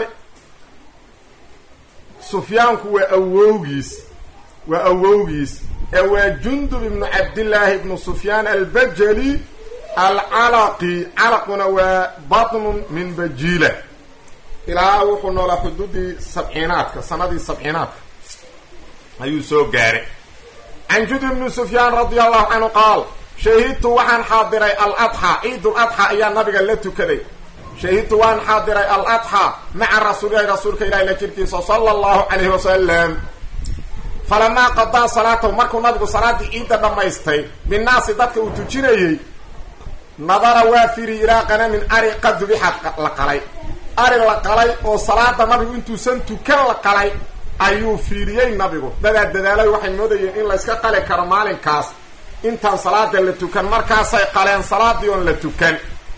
sufyaanku waa awowgiis waa awowgiis ee waa jundub ibnu cabdillaahi ibnu sufyaan albajali alcalaqi calaquna waa batnun min bajiila ilaa wuxuu noolaa xuduudii sabciinaadka sanadii sabciinaadka ayuu soo gaaray can jundub ibnu sufyaan radia allahu canhu qaal shahidtu waxaan xaadiray aladxaa ciidul adxaa ayaa nabiga la tukaday shahidtu waan xaadiray aladxaa maca rasuulilahi rasuulka ilahi la jirkiisa sala allahu calayhi wasalam falamaa qadaa salaatahu markuu nabigu salaaddii ciidda dhammaystay binnaasi dadka uu tujinayey nadara waa firi ilaa qanamin ari qadubixad la qalay ari la qalay oo salaada nabigu intuusan tukan la qalay ayuu fiiriyey nabigu dadaa dadaalay waxay moodayeen in layska qali karo maalinkaas intaan salaada la tukan markaasay qaleen salaadii oon la tukan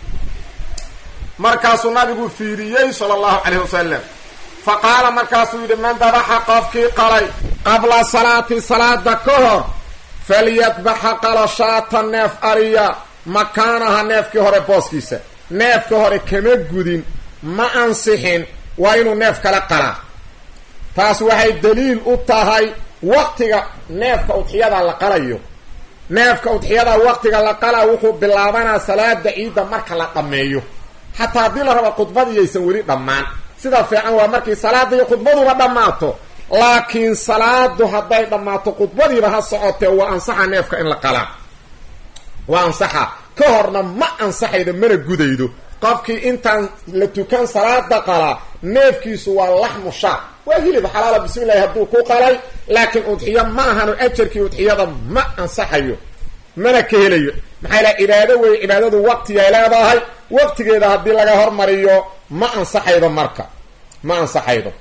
markaasuu nabigu fiiriyey sala allahu calayhi wasalam fa qaala markaasuu yidhi man dabaxa qofkii qalay qabla salaati salaada ka hor falyadbaxa qalo shaata neef ariya makaanaha neefkii hore booskiisa neefka hore kama gudin ma ansixin waa inuu neef kala qalaa taas waxay daliil u tahay waqtiga neefka udxiyada la qalayo neefka udxiyada waqtiga la qalaa wuxuu bilaabanaa salaada ciidda marka la dhammeeyo xataa haddii la rabo khudbadiyaysan weli dhammaan sida fiican waa markii salaada iyo khudbaduba dhammaato laakiin salaadu hadday dhammaato khudbadiiba ha socotee waa ansaxa neefka in la qalaa waa ansaxa ka horna ma ansaxaydo mana gudaydo qofkii intaan la tukan salaada qalaa neefkiisu waa laxmu shaa waa hilib xalaala bismillahi hadduu ku qalay laakiin udxiyo ma ahano ajarkii udxiyada ma ansaxayo mana ka helayo maxaa ilaha cibaado weeye cibaadadu waqtigay leedahay waqtigeeda haddii laga hormariyo ma ansaxaydo marka ma ansaxaydo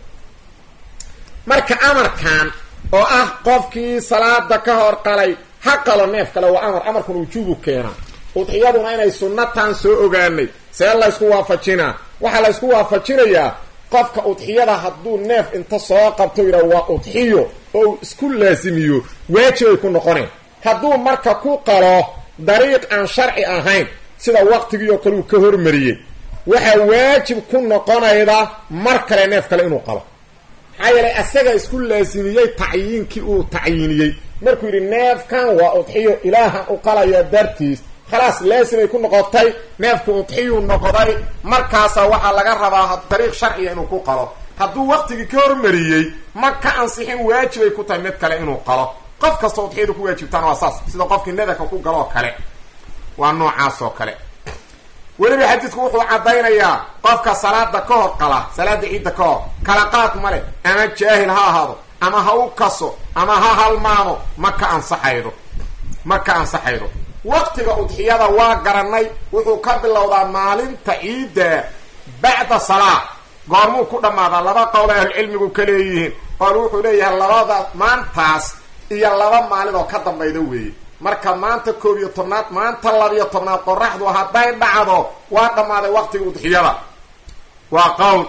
marka amarkan oo ah qofkii salaada ka hor qalay ha qalo neef kale waa amar amarkan wujuubu keena udxiyaduna inay sunnataan soo ogaanay see laysku waafajinaa waxaa laysku waafajinayaa qofka udxiyada hadduu neef inta soo qabto yidhaha waa udxiyo oo isku laasimiyo waajibay ku noqoneen hadduu marka ku qalo dariiq aan sharci ahayn sida waqtigii oo kale uu ka hormariyey waxaa waajib ku noqonayda mar kale neef kale inuu qalo maxaa yeelay asaga isku laasimiyey tacyiinkii uu tacyiniyey markuu yidhi neefkan waa udxiyo ilaahan u qalaya dartiis khalaas laasimay ku noqotay neefku udxiyuu noqday markaasaa waxaa laga rabaa dariiq sharciga inuu ku qalo hadduu waqtigii ka hormariyey ma ka ansixin waajibay ku tahay mid kale inuu qalo qof kasta udxiyadu ku waajibtaana waa saas sida qofkii nadarka ku galoo kale waa noocaas oo kale weliba xadiidku wuxuu caddaynayaa qofka salaada ka hor qala salaada ciidda ka hor kala qaad ma leh ama jaahil ha ahaado ama ha u kaso ama ha halmaamo ma ka ansaxaydo ma ka ansaxaydo waqtiga udxiyada waa garanay wuxuu ka bilowdaa maalinta ciidda bacda salaa goormuu ku dhammaadaa laba qowl ay ahlucilmigu ka leeyihiin qool wuxuu leeyahay labada maantaas iyo laba maalin oo ka dambayda weeye marka maanta koob iyo tobnaad maanta labiyo tobnaad qoraxdu hadday dhacdo waa dhammaaday waqtiga udxiyada waa qowl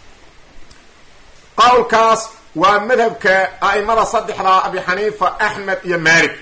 qowlkaas waa madhabka a'imada saddexda abi xaniifa axmed iyo maalik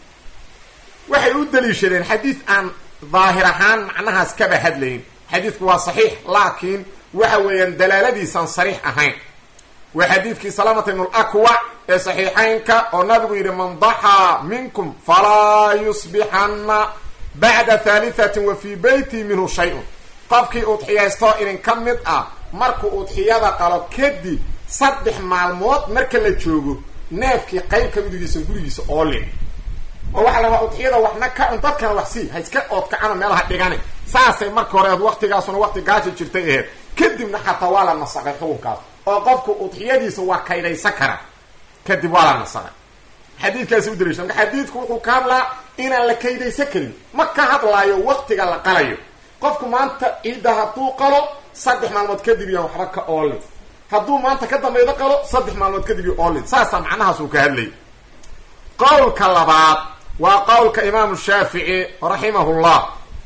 waxay u daliishadeen xadiid aan daahir ahaan macnahaas kaba hadlayn xadiidku waa saxiix laakiin waxa weeyaan dalaaladiisaan sariix ahayn waa xadiidkii salaamata ibn lakwac ee saxiixaynka oo nabigu yidhi man daxaa minkum falaa yusbixanna bacda haalihatin wa fii beyti minhu shay-un qofkii udxiyaysto idin ka mid ah markuu udxiyada qalo kadib saddex maalmood marka la joogo neefkii qayb ka midigiisa gurigiisa oo lin oo waxaa la rabaa udxiyada waxna ka cun dadkana wax sii ha iska oodkacano meelaha dhigani saasay marka hore ahed waqtigaasuna waqti gaaja jirtay aheyd kadibna xataa waa la nasaqay xukunkaas oo qofku udxiyadiisa waa kaydaysan kara kadib waa la nasaqay xadiidkaasi u daliisha marka xadiidku wuxuu ka hadlaa inaan la kaydaysan karin ma ka hadlaayo waqtiga la qalayo qofku maanta ciidda hadduu qalo saddex maalmood kadib iyo waxba ka oolin hadduu maanta ka dambaydo qalo saddex maalmood kadib iyo oolin saasaa macnahaas uu ka hadlayay qowlka labaad waa qowlka imaamu shaafici raximahullah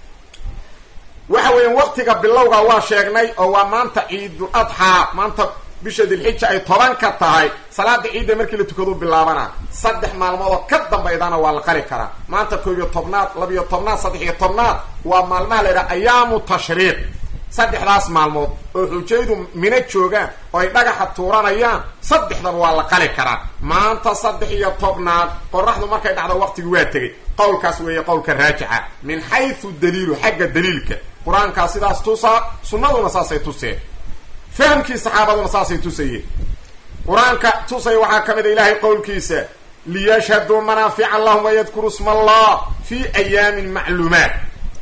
waxa weeyaan waqtiga bilowga waa sheegnay oo waa maanta ciidul adxaa maanta bisha dilxija ay toban ka tahay salaada ciidda markii la tukadu bilaabana saddex maalmood oo ka dambaydana waa la qali karaa maanta koob iyo tobnaad labiyo tobnaad saddex iyo tobnaad waa maalmaha la yidhaha ayaamu tashriiq saddexdaas maalmood oo xujaydu mina joogaan oo ay dhagaxa tuuranayaan saddexdan waa la qali karaa maanta saddex iyo tobnaad qoraxdu markay dhacdo waqtigi waa tegay qowlkaas weeye qowlka raajixa min xaysu daliilu xagga daliilka qur-aankaa sidaas tusaa sunnaduna saasay tuseen fahamkii saxaabaduna saasay tusayeen qur-aanka tusaya waxaa ka mid a ilaahay qowlkiisa liyashhaduu manaafica lahum wayadkuru sma allah fi ayaamin macluumaat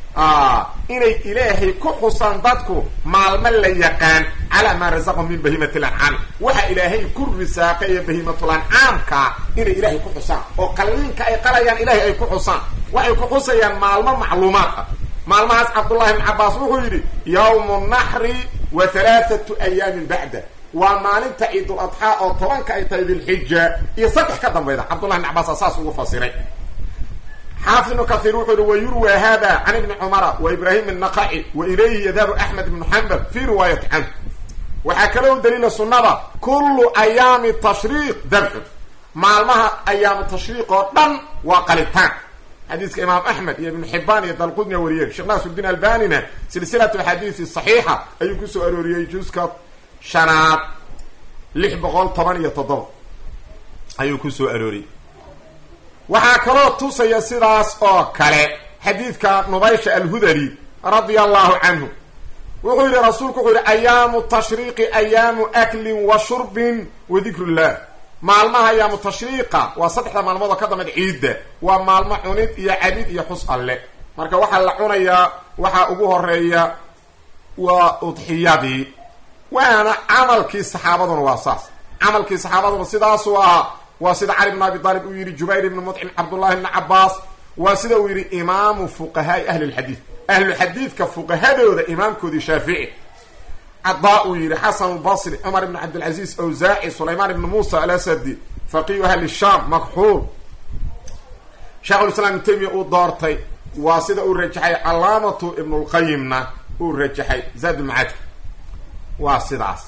inay ilaahay ku xusaan dadku maalmo la yaqaan calaa maa rasaqahum min bahiimati lancaami waxa ilaahay ku risaaqay ee bahiimatul ancaamkaa inay ilaahay ku xusaan oo qalliinka ay qalayaan ilaahay ay ku xusaan waxay ku xusayaan maalmo macluumaad ah maalmahaas cabdullahi ibn cabaas wuxuu yidhi yawmu naxri wa halaathatu ayaamin bacda waa maalinta ciidul adxaa oo tobanka ay tahay dilxija iyo saddex ka dambayda cabdullahi ibn cabaasa saas ugu fasiray xaafid ibnu kahiir wuxuu yihi wayurwa hada can ibni cumara wa ibraahim الnaqaci wa ilayhi yadhabu axmed ibnu xambal fi riwaayati canh waxaa kaloo daliila sunnada kullu ayaami tashriiq dabxun maalmaha ayaamu tashriiq oo dhan waa qalitaan xadiiska imaam axmed iyo ibnu xibaan iyo dalqudnia wariyeen sheekh naasuddiin albanina silsilatu axaadiisi saxiixa ayuu kusoo arooriyey juska shanaad lix boqol toban iyo toddoba ayuu kusoo arooriyey waxaa kaloo tusaya sidaas oo kale xadiidka nubaysha alhudali radia allahu canhu wuxuu yidhi rasuulku wuxuu yihi ayaamu tashriiqi ayaamu aklin wa shurbin wa dikr llah maalmaha ayaamu tashriiqa waa saddexda maalmood oo ka dambeed ciidda waa maalmo cunid iyo cabid iyo xus alle marka waxaa la cunayaa waxaa ugu horeeya waa udxiyadii waana camalkii saxaabaduna waa saas camalkii saxaabaduna sidaasuu ahaa waa sida cali bn abi aalib uu yidhi jubayr ibni mudcim cabdullahi bni cabaas waa sida uu yidhi imaamu fuqahaai ahli lxadiid ahluxadiidka fuqahadooda imaamkoodii shaafici cadaa uu yidhi xasan lbasri cumar ibn cabdilcaziz awsaaci sulaymaan ibni muusa alasadi faqihu ahli shaam makxuul sheekhulislaam ibn taymiya uu doortay waa sida uu rajaxay calaamatu ibnulqayimna uu rajaxay zaadulmacaadka waa sidaas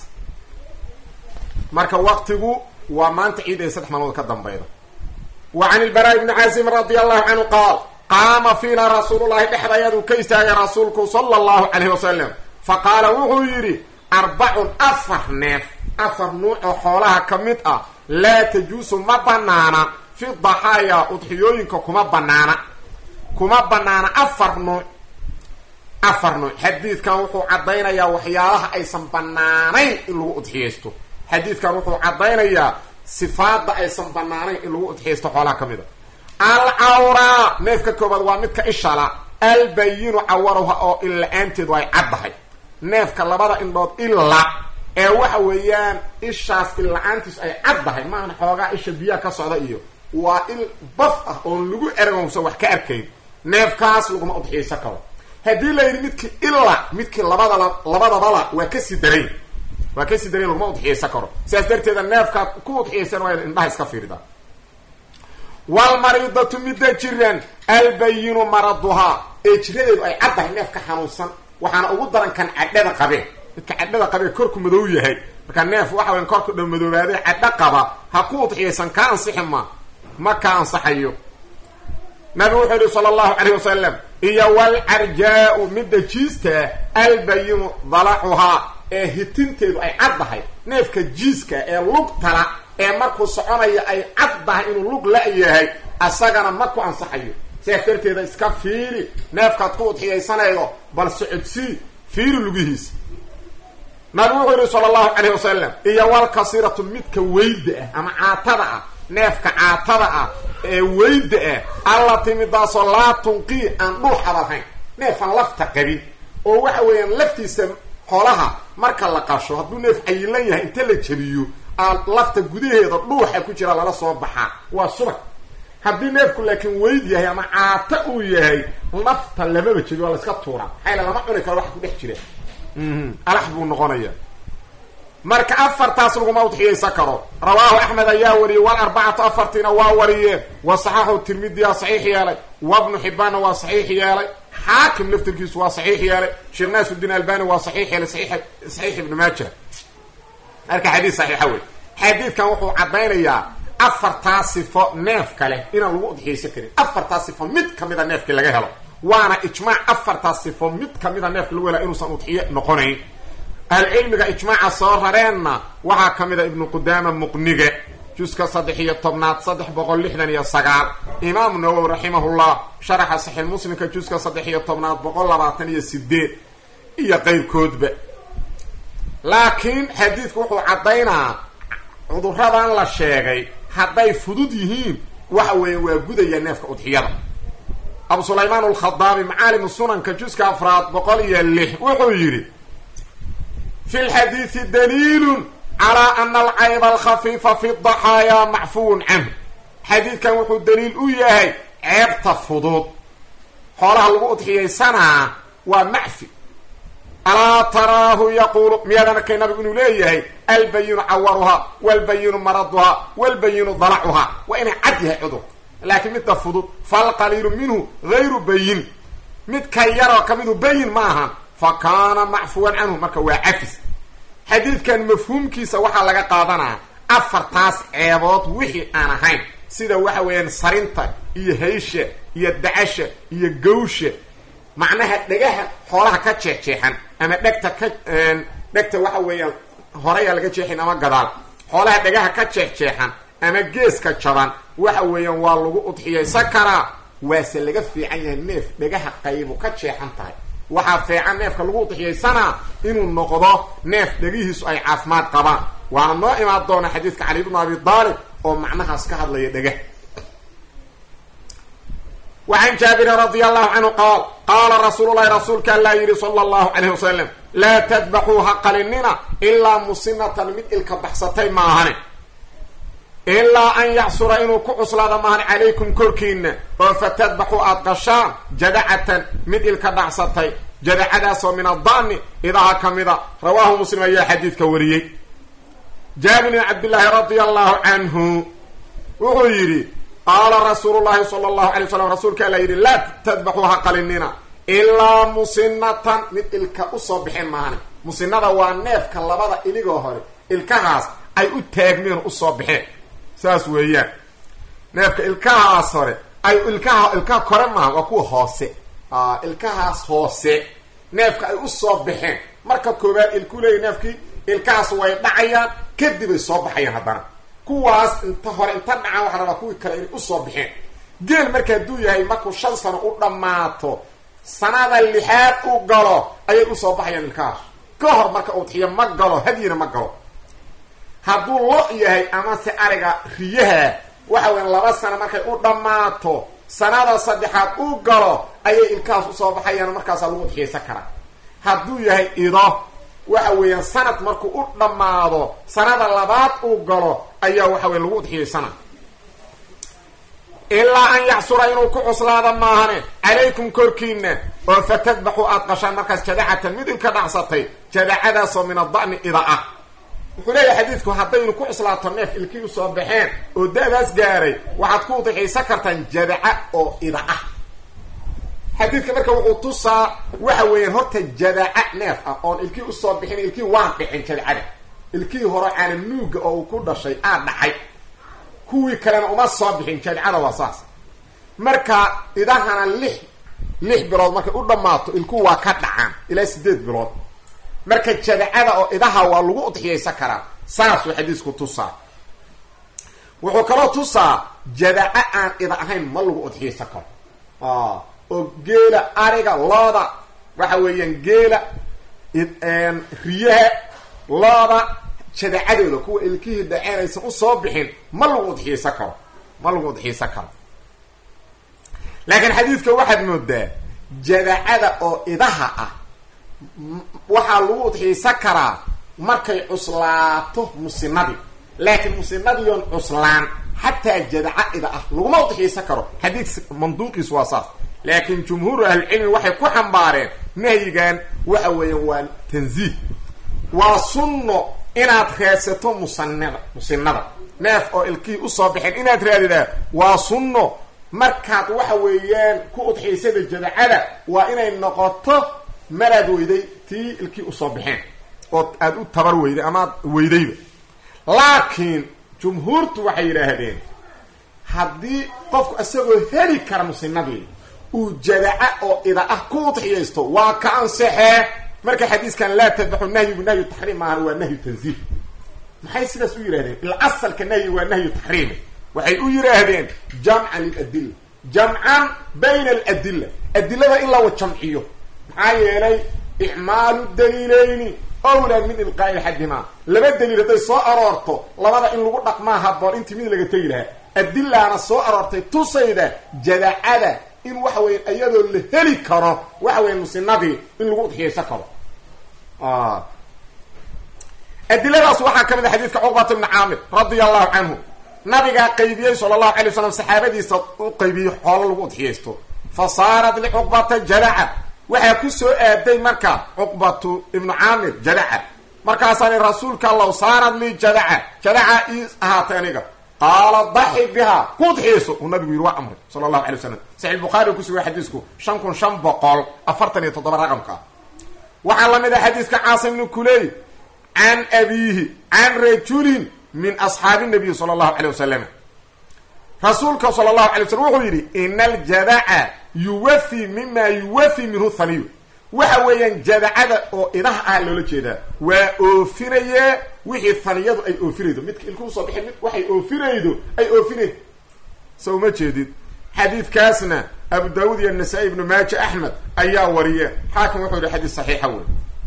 marka waqtigu waa maanta ciid ay saddex maalmood ka dambayda wa can ilbaraa ibni caasim radi allahu canhu qaal qaama fiina rasuulullahi dhexda ayaduu ka istaagay rasuulku sala allahu calayhi wasalam fa qaala wuxuu yidhi arbacun afar neef afar nuuc oo xoolaha ka mid ah laa tajuusu ma banaana fi daxaaya udxiyooyinka kuma banaana kuma banaana afar nuuc afar nuuc xadiidkan wuxuu caddaynayaa waxyaalaha aysan banaanayn in lagu udxiyaysto xadiidkan wuxuu caddaynayaa sifaada aysan banaanayn in lagu udxiyaysto xoolaha ka mid a alcawraa neefka koobaad waa midka ishala albayinu cawaruha oo illa-aanteedu ay caddahay neefka labada indhood illa ee waxa weeyaan ishaas illa-aantiisu ay caddahay maahan xoogaa isha biyaha ka socda iyo waa il baf ah oon lagu ergomsa wax ka arkayn neefkaas laguma udxiyaysan karo haddii la yidhi midkii illa midkii labadala labadabala waa kasii darayn waa kasii darayn laguma udxiyaysan karo sidaas darteeda neefkaad ku udxiyaysan waa ina indhaha iska fiirida walmariidatu midda jiran albayinu maraduhaa ee jiradeedu ay caddahay neefka xanuunsan waxaana ugu daran kan cadhada qabee midka cadhada qabee korku madow yahay marka neef waxa weyan korku dha madoobaadee cadho qaba ha ku udxiyaysan kaa ansixi ma ma ka ansaxayo nabigu wuxuu yihi sala allahu calayh wasalam iyo walcarjaa-u midda jiistaa albayinu dalacuhaa ee hitinteedu ay caddahay neefka jiiska ee lugtala ee markuu soconaya ay caddahay inuu lug la-yahay asagana ma ku ansaxayo sidaas darteeda iska fiiri neefkaad ku udxiyaysanaydo bal socodsii fiiri lugihiisa nabigu wuxuu yihi sala allahu calayh wasalam iyo walkasiratu midka weyda ah ama caatada ah neefka caatada ah ee weyda ah alla timidaasoo laa tunqii aan dhuuxaba lahayn neefaan lafta qabin oo waxa weeyaan laftiisa xoolaha marka la qasho hadduu neef cayilan yahay inta la jabiyo aa lafta gudaheeda dhuuxa ku jira lala soo baxaa waa subag haddii neefku laakiin weyd yahay ama caato uu yahay lafta lamaba jebi waa la iska tuuraa maxayla lama cuni karo wax ku dhex jira alax buu noqonaya marka afartaas laguma udxiyaysan karo rawaahu axmed ayaa wariyey walarbacatu afartiina waa wariyeen wa saxaxu tirmidiyaa saxiix yeelay wabnu xibbaanna waa saxiix yeelay xaakim laftirkiisu waa saxiix yeelay sheekh naasuddiin albani waa saxiix yeelay saxiix ibnu maaja marka xadiis saxiixa wey xadiidkan wuxuu caddaynayaa afartaa sifo neef kale inaan lagu udxiyaysan karin afartaa sifo mid kamida neefkii laga helo waana ijmaac afartaa sifo mid kamida neefka lagu helaa inuusan udxiyo noqonayn ahlucilmiga ijmaaca soo rareenna waxaa ka mid a ibnu qudaama muqniga juska saddex iyo tobnaad saddex boqol lixdan iyo sagaal imaamu nawowi raximahullah sharaxa saxiix muslimka juska saddex iyo tobnaad boqol labaatan iyo sideed iyo qeyrkoodba laakiin xadiidku wuxuu caddaynaa cuduradan la sheegay hadday fudud yihiin waxa weeye waa gudaya neefka udxiyada abu sulaymaan alkhadaabi macaalimu sunanka juska afraad boqol iyo lix wuxuu yidhi fi lxadiidi daliilun calaa ana alcayba alkhafiifa fi daxaayaa macfuwun canhu xadiidkan wuxuu daliil u yahay ceebta fudud xoolaha lagu udxiyaysanaa waa macfi alaa taraahu yaquulu miyaadan arkay nabigu inuu leeyahay albayinu cawaruhaa walbayinu maraduhaa walbayinu dalacuhaa waa inay cad yahay cudur laakiin midda fudud falqaliilu minhu gayru bayin midka yaroo ka midu bayin ma ahan fa kaana macfuwan canhu marka waa cafis xadiidkan mafhuumkiisa waxaa laga qaadanaa afartaas ceebood wixii aan ahayn sida waxa weeyaan sarinta iyo haysha iyo dacasha iyo gawsha macnaha dhegaha xoolaha ka jeexjeexan ama dhegta ka dhegta waxa weeyaan horeyaa laga jeexin ama gadaal xoolaha dhegaha ka jeexjeexan ama geeska jaban waxa weeyaan waa lagu udxiyaysan karaa waase laga fiican yahay neef dhegaha qaybu ka jeexan tahay waxaa fiican neefka lagu udxiyaysanaa inuu noqdo neef dhegihiisu ay caafimaad qabaan waana noo imaan doona xadiidka cali bnu abi daalib oo macnahaas ka hadlaya dhegah وعن جابر رضي الله عنه قال قال رسول الله رسولك الله يري صلى الله عليه وسلم لا تذبحوا حق لننا إلا مصنة مثل بحصتين معهن إلا أن يعصر إنه كعصر هذا معهن عليكم كركين فتذبحوا أطقشان جدعة مثل كبحصتين جدعة من الضان إذا كمذا رواه مسلم أي حديث كوريي جابر بن عبد الله رضي الله عنه وهو يري qaala rasuulu llaahi sala allahu alay wasalam rasuulka alla yidhi laa tadbaxuuha qalinina ilaa musinatan mid ilka usoo bixin maahane musinada waa neefka labada iligoo hore ilkahaas ay u taagmeen usoo baxeen saas weeyaan neefka ilkahaas hore ay ilkaha ilkaha kore maaha waa kuwa hoose ilkahaas hoose neefka ay usoo baxeen marka koobaad ilku leeya neefkii ilkahaas way dhacayaan kadibay soo baxayaan haddana kuwaas inta hore inta dhacaan waxaa rabaa kuwii kale inay usoo baxeen geel marka hadduu yahay markuu shan sano u dhammaato sanada lixaad u galo ayay usoo baxayaan ilkahaas ka hor marka udxiyo ma galo hadyina ma galo hadduu lo yahay amase ariga riyaha waxa weya laba sano markay u dhammaato sanada saddexaad u galo ayay ilkahaas usoo baxayaan markaasaa lagu udxiyaysan karaa hadduu yahay ido waxa weeyaan sanad markuu u dhammaado sanada labaad uu galo ayaa waxa weya lagu udxiyaysana ilaa an yacsura inuu ku cuslaado maahane calaykum korkiina oo fatadbaxu aada qashaan markaas jadacatan mid ilka dhacsatay jadacadaasoo min ada'ni ida ah wuxuu leeyahay xadiidku haddaynu ku cuslaato neef ilkii usoo baxeen oo da-daas gaaray waxaad ku udixiysan kartaan jadaca oo ida ah xadiidka marka wuxuu tusaa waxa weeyaan horta jadaca neef ah oon ilkii usoo bixin ilkii waan dhicin jadacada ilkii hore caana nuuga oo uu ku dhashay aa dhacay kuwii kalena uma soo bixin jadacada waa saas marka idahana lix lix bilood markay u dhammaato ilku waa ka dhacaan ilaa sideed bilood marka jadacada oo idaha waa lagu udxiyaysan karaa saasuu xadiisku tusaa wuxuu kaloo tusaa jadaca aan ida ahayn ma lagu udxiyaysan karo oo geela ariga looda waxa weeyaan geela riyaha looda jadacadooda kuwa ilkihii dhaceen aysan usoo bixin ma lagu udxiyaysan karo ma lagu udxiyaysan karo laakiin xadiidka waxaad moodaa jadacada oo idaha ah waxaa lagu udxiyaysan karaa markay cuslaato musinadii laakiin musinadiion cuslaan xataa jadaca ida ah laguma udxiyaysan karo xadiid manduuqiis waa saas laakiin jumhuuru ahlicilmi waxay ku xambaareen nahyigan waxa weeyaan waa tanziih waa sunno inaad raadsato musanada musinada neef oo ilkihii usoo baxeen inaad raadidaa waa sunno markaad waxa weeyaan ku udxiysada jadacada waa inay noqoto maraad weyday tii ilkii usoo baxeen oo aada u tabar weyday amaad weydayba laakiin jumhuurtu waxay yidhaahdeen haddii qofku isagoo heli kara musinadii uu jadaca oo ida ah ku udxiyaysto waa ka ansexee marka xadiiskan laa tadbaxu nahyigu nahyu taxriim maahan waa nahyu tanziih maxay sidaas u yidhahdeen ila asalka nahyi waa nahyu taxriimi waxay u yidhaahdeen jamcan liladilla jamcan bayna aladilla adilada in lawa jamciyo maxaa yeelay icmaalu daliileyni owlaa min ilqaa'i axadimaa laba daliil hadday soo aroorto labada in lagu dhaqmaa haboon intii mid laga tegi lahaa adilaana soo aroortay tusayda jadacada in waxa weya iyadoo la heli karo waxa weya musinadii in lagu udxiyaysan karo adiladaas waxaa ka mid a xadiidka cuqbata ibni caamir radia allahu canhu nabigaa qaybiyey sala allahu alay wasalam saxaabadiisa u qaybiyey xoolo lagu udxiyaysto fa saarat licuqbata jadaca waxaa ku soo aaday marka cuqbatu ibnu caamir jadaca markaasaani rasuulka allow saarat lii jadaca jadaca ii ahaatay aniga qaala daxi bihaa ku udxiyayso uu nabigu yidhi waa amray sala allahu alay wasalam saxi bukhari ku sugay xadiisku shan kun shan boqol afartan iyo toddoba raqamka waxaa la mid ah xadiiska caasim ibnu kuley can abiihi can rajulin min asxaabi nabiyi sala allahu alay wasalam rasuulka sala allahu alay waslm wuxuu yidhi ina aljadaca yuwafi mima yuwafi minhu haniyu waxa weeyaan jadacada oo idaha ah loola jeedaa waa oofinayee wixii haniyadu ay oofinaydo midka ilku usoo bixin mid waxay oofinaydo ay oofinay so uma jeedid xadiidkaasna abu daawud iyo nasaa-i ibnu maaja axmed ayaa wariye xaakim wuxuu yihi xadiis saxiixa wey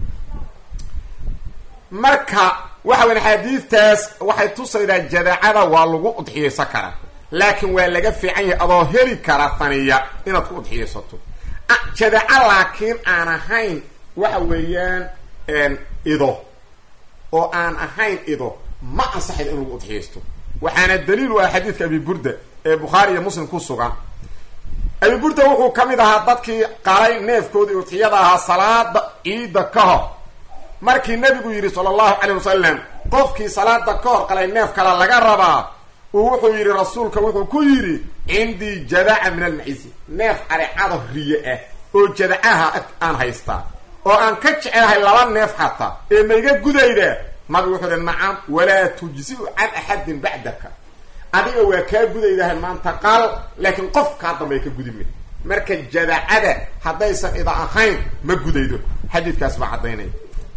marka waxa weya xadiidtaas waxay tusaydaa jadacada waa lagu udxiyaysan karaa laakiin waa laga fiican yahay adoo heli kara haniya inaad ku udxiyaysato jadaca laakiin aan ahayn waxa weeyaan ido oo aan ahayn ido ma ansaxayd in lagu udxiyaysto waxaana daliil u ah xadiidka abi burda ee bukhaari iyo muslim ku sugan abi burda wuxuu ka mid ahaa dadkii qalay neefkoodii udxiyada ahaa salaada ciidda ka hor markii nebigu yidhi sala allahu calayh wasalam qofkii salaada ka hor qalay neef kale laga rabaa uu wuxuu yidhi rasuulka wuxuu ku yidhi cindii jadaca min almacizi neef arecado riye ah oo jadacaha aan haystaa oo aan ka jecelahay laba neef xataa ee mayga gudayda nabigu wuxuu ihi nacam walaa tujziu can axadin bacdaka adiga waa kaa gudaydahay maanta qaal laakiin qof kaa dambay ka gudime marka jadacada haddaysan ida ahayn ma gudaydo xadiidkaas baa caddaynaya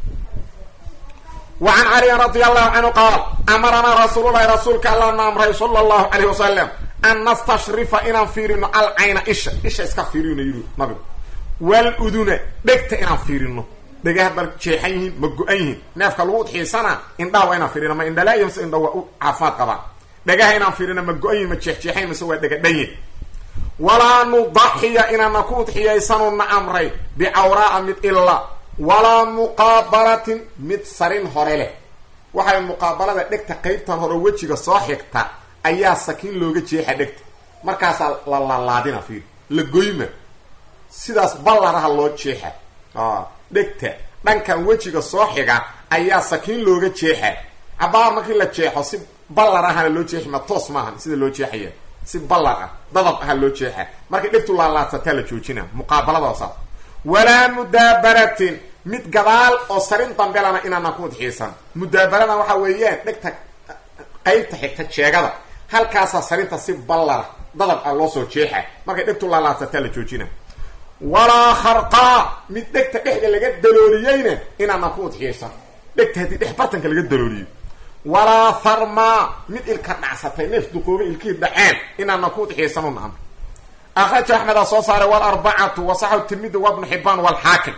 wa can caliyin radi allahu canhu qaal amaranaa rasuululahi rasuulka allah na amray sala allahu calayh wasalam an nastashrifa inaan fiirino alcayna isha isha iska fiirino yidhi nabigu wal uduna dhegta inaan fiirino dhegaha bal jeexan yihiin ma go-an yihiin neefka lagu udxiisana indhaha waa inaan fiirino ma indhalaayo mise indha waa u caafimaad qabaan dhagaha inaan fiirino ma go-an yihin ma jeexjeexayn mise waa dhegadhanyin walaa nudaxiya inaana ku udxiyaysanu na amray bicawraaa mid illa walaa muqaabalatin mid sarin hore leh waxay muqaabalada dhegta qeybtan hore wejiga soo xigta ayaa sakiin looga jeexa dhegta markaasaa la laalaadina fiir la goyma sidaas ballaraha loo jeexa dhegta dhankan wejiga soo xiga ayaa sakiin looga jeexa cabaar markii la jeexo si ballar ahana loo jeexi ma toos maahan sida loo jeexaya si ballar ah dadab aha loo jeexa markay dhegtu laalaadsataa la joojina muqaabaladoosaas walaa mudaabaratin mid gadaal oo sarin dambelana inaana ku udxiisan mudaabarada waxa weeyaan dhegta qeybta xigta jeegada halkaasaa sarinta si ballara dadab ah loo soo jeexa markay dhegtu laalaadsataa la joojina walaa kharqaa mid dhegta dhexda laga dalooliyeyna inaana ku udxiyaysan dhegta haddii dhex bartanka laga dalooliyo walaa tharmaa mid ilka dhacsatay neef duqooba ilkihii dhaceen inaana ku udxiyaysan naam akraja axmed aa soo saaray walarbacatu wasaxu tirmidi wa bnu xibaan walxaakim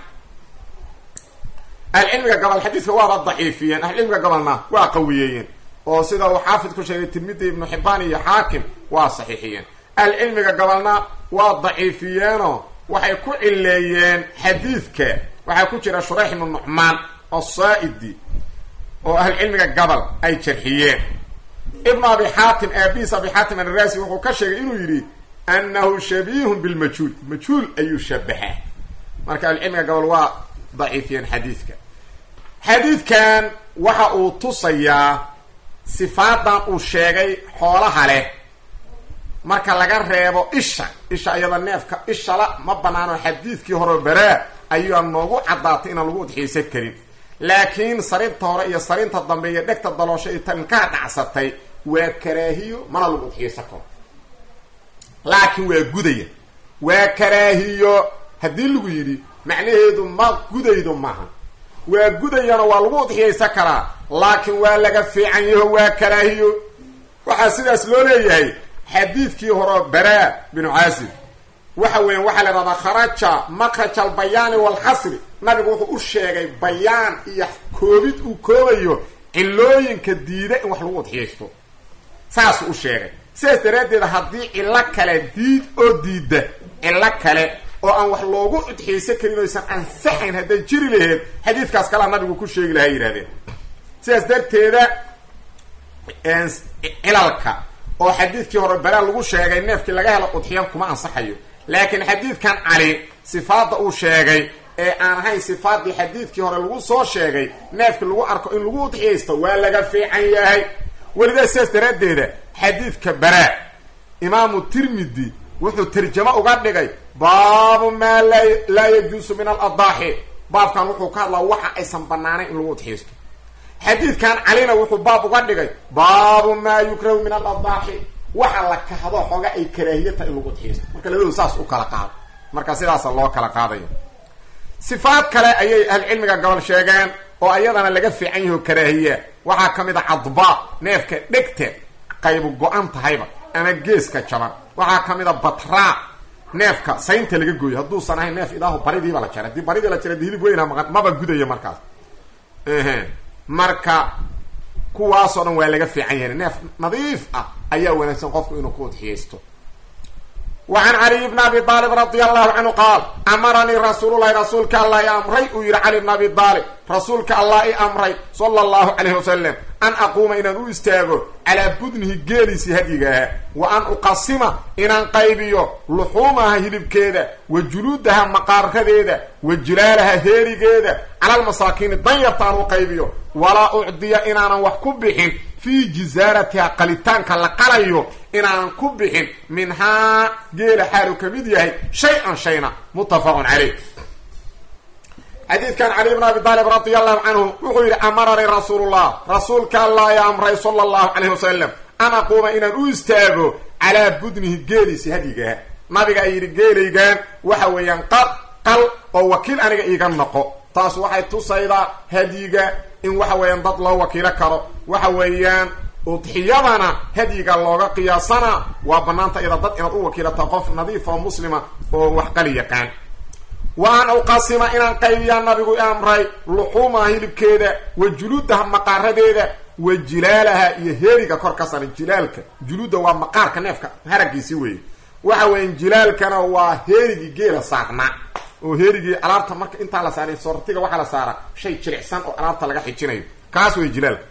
ahlucilmiga gobol xadiiska waaba daciifiyeen ahlucilmiga gobolna waa qawiyeeyeen oo sida uu xaafid ku sheegay tirmidi ibnu xibaan iyo xaakim waa saxiixiyeen ahlucilmiga gobolna waa daciifiyeenoo waxay ku cileeyeen xadiidka waxaa ku jira shurayx ibnu nucmaan asaa-idi oo ahlucilmiga gobol ay jarxiyeen ibnu abi xaatim aabihiis abi xaatim anaraasi wuxuu ka sheegay inuu yidhi annahu shabiihun bilmajhuul majhuul ayuu shabahaa marka ahlucilmiga gobol waa daciifiyeen xadiidka xadiidkan waxa uu tusayaa sifaadan uu sheegay xoolaha leh marka laga reebo isha isha iyada neefka ishala ma banaano xadiidkii hore baraa ayuu noogu caddaatay inaan lagu udxiisan karin laakiin sarinta hore iyo sarinta dambe iyo dhegta daloosho iyo tankaa dhacsatay waa karaahiyo mana lagu udxiisan karo laakiin waa gudaya waa karaahiyo haddii lagu yidhi macnaheedu ma gudaydo maaha waa gudayana waa lagu udxiyaysan karaa laakiin waa laga fiican yaho waa karaahiyo waxaa sidaas loo leeyahay xadiidkii hore baraa binu caasib waxa weeyaan waxaa la idhahdaa kharaja makraj albayaani walxasri nabigu wuxuu u sheegay bayaan iyo koobid uu koobayo cilooyinka diida in wax lagu udxiyaysto saasuu u sheegay sidaas daraaddeed haddii cillo kale diid oo diidda cillo kale oo aan wax loogu udxiyaysan karin oysan ansaxayn hadday jiri laheed xadiidkaas kalea nabigu ku sheegi lahaa yidhahdeen sidaas darteeda cilalka oo xadiidkii hore balaa lagu sheegay neefkii laga helo udxiyan kuma ansaxayo laakiin xadiidkan cali sifaadda uu sheegay ee aan ahayn sifaadii xadiidkii hore lagu soo sheegay neefkii lagu arko in lagu udxiyaysto waa laga fiican yahay welidaa sidaas daraaddeeda xadiidka baraa imaamu tirmidi wuxuu tarjamo uga dhigay baabu maa la laa yajuusu min aladaaxi baabkan wuxuu ka hadlaa waxa aysan banaanayn in lagu udxiyaysto xadiidkan calina wuxuu baab uga dhigay baabu maa yukrahu min aladaaxi waxa la kahdo xooga ay karaahiyata in lagu udxiyaysto marka labadu saas u kala qaado marka sidaasa loo kala qaadayo sifaad kale ayay ahlucilmiga gobol sheegeen oo ayadana laga fiican yaho karaahiya waxaa ka mid a cadbaa neefka dhegta qaybu go-an tahayba ama geeska jaban waxaa ka mid a batraa neefka saynta laga gooyo hadduusan ahayn neef idaahu baridiiba la jaray haddii baridii la jaray di hilib weyna maqan maba gudaya markaas marka kuwaasoo dhan waa laga fiican yahay neef nadiif ah ayaa wanaagsan qofku inuu ku udxiyaysto wa can caliy bni abi aalib radia allahu canhu qaal amaranii rasuululahi rasuulka allah i amray uu yihi cali bn abi aalib rasuulka allah i amray sala allahu calayhi wasalam an aquuma inaan u istaago calaa budnihi geeliisii hadyigaha wa an uqasima inaan qaybiyo luxuumaha hilibkeeda wa juluudaha maqaaradeeda wa jilaalaha heerigeeda cala almasaakiini danyarta aan u qaybiyo walaa ucdiya inaanan wax ku bixin fii jisaaratiha qalitaanka la qalayo inaanan ku bixin minhaa geela xaalu ka mid yahay shay-an shayna muttafaqun caleyh xadiidkan cali bn abi aalib radi allahu canhu wuxuu yidhi amaranii rasuulullah rasuulka allah i amray sala allahu calayhi wasalam an aquuma inaan u istaago calaa budnihi geeliisi hadyigaha nabiga ay yidhi geelaygan waxa weeyaan qal qal oo wakiil aniga iiga noqo taas waxay tusaydaa hadyiga in waxa weeyaan dad loo wakiilo karo waxa weeyaan udxiyadana hadyiga looga qiyaasana waa banaanta iyada dad inaad u wakiilata qof nadiif oo muslima oo wax qali yaqaan wa an uqasima inaan qaybiyaa nabigu i amray luxuumaha hilibkeeda wa juluudaha maqaaradeeda wa jilaalaha iyo heeriga kor ka saran jilaalka juluudda waa maqaarka neefka haragiisi weeye waxa weeyaan jilaalkana waa heerigii geela saarnaa oo heerigii alaabta marka intaa la saaray sortiga waxaa la saaraa shay jilicsan oo alaabta laga xijinayo kaas wey jilaalka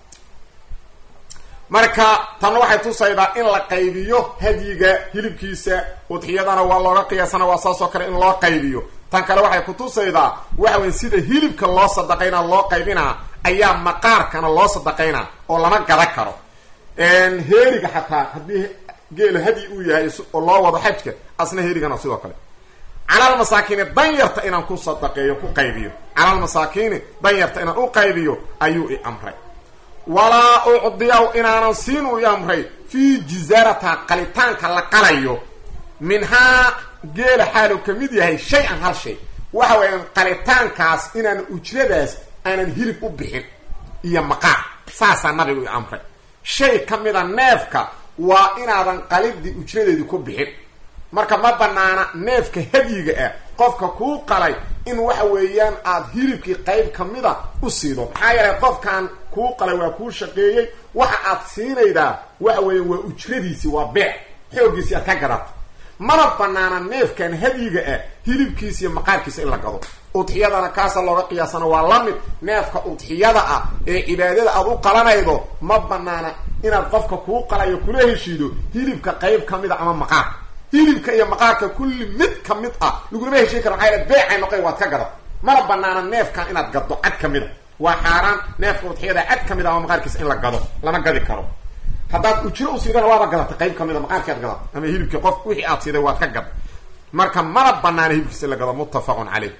marka tanna waxay tusaydaa in la qaybiyo hadyiga hilibkiisa udxiyadana waa looga qiyaasana waa saas oo kale in loo qaybiyo tan kale waxay ku tusaydaa waxa weya sida hilibka loo sadaqaynaa loo qaybinaa ayaa maqaarkana loo sadaqaynaa oo lama gada karo heeriga xataa haddii geela hadyi uu yahay oo loo wado xajka asna heerigana sidoo kale calalmasaakiini danyarta inaan ku sadaqeeyo ku qaybiyo calalmasaakiini danyarta inaan u qaybiyo ayuu i amray walaa ucdiyaw inaanan siin u i amray fii jizaarata qalitaanka la qalayo minhaa geela xaalu ka mid yahay shay-an hal shay waxa weeyaan qalitaankaas inaan ujradaas aanan hilib u bixin iyo maqaar saasaa nabigu i amray shay ka mida neefka waa inaadan qalidii ujradeedii ku bixin marka ma banaana neefka hadyiga ah qofka kuu qalay in waxa weeyaan aada hilibkii qayb kamida u siido maxaa yeelay qofkan kuu qalay waa kuu shaqeeyey waxa aad siinaydaa waxa weeyaan waa ujradiisi waa beec xooggiisi aad ka gadato mana banaana neefkan hadyiga ah hilibkiisa iyo maqaarkiisa in la gado udxiyadana kaasa looga qiyaasana waa la mid neefka udxiyada ah ee cibaadada aad u qalanaydo ma banaana inaad qofka kuu qalayo kula heshiido hilibka qayb ka mid a ama maqaar hilibka iyo maqaarka kulli mid ka mid ah lagulama heshiin kara maxaa beecay noqoy waad ka gada mana banaana neefkan inaad gaddo cad ka mid a waa xaaraan neefka udxiyada cad ka mid a ama maqaarkiisa in la gado lama gadi karo haddaad ujro usiidana waaba gadatay qayb kamid a maqaarki ad gadat ama hilibkii qof wixii aad siiday waad ka gad marka mana banaana hilibkiisa in la gado muttafaqun caleyh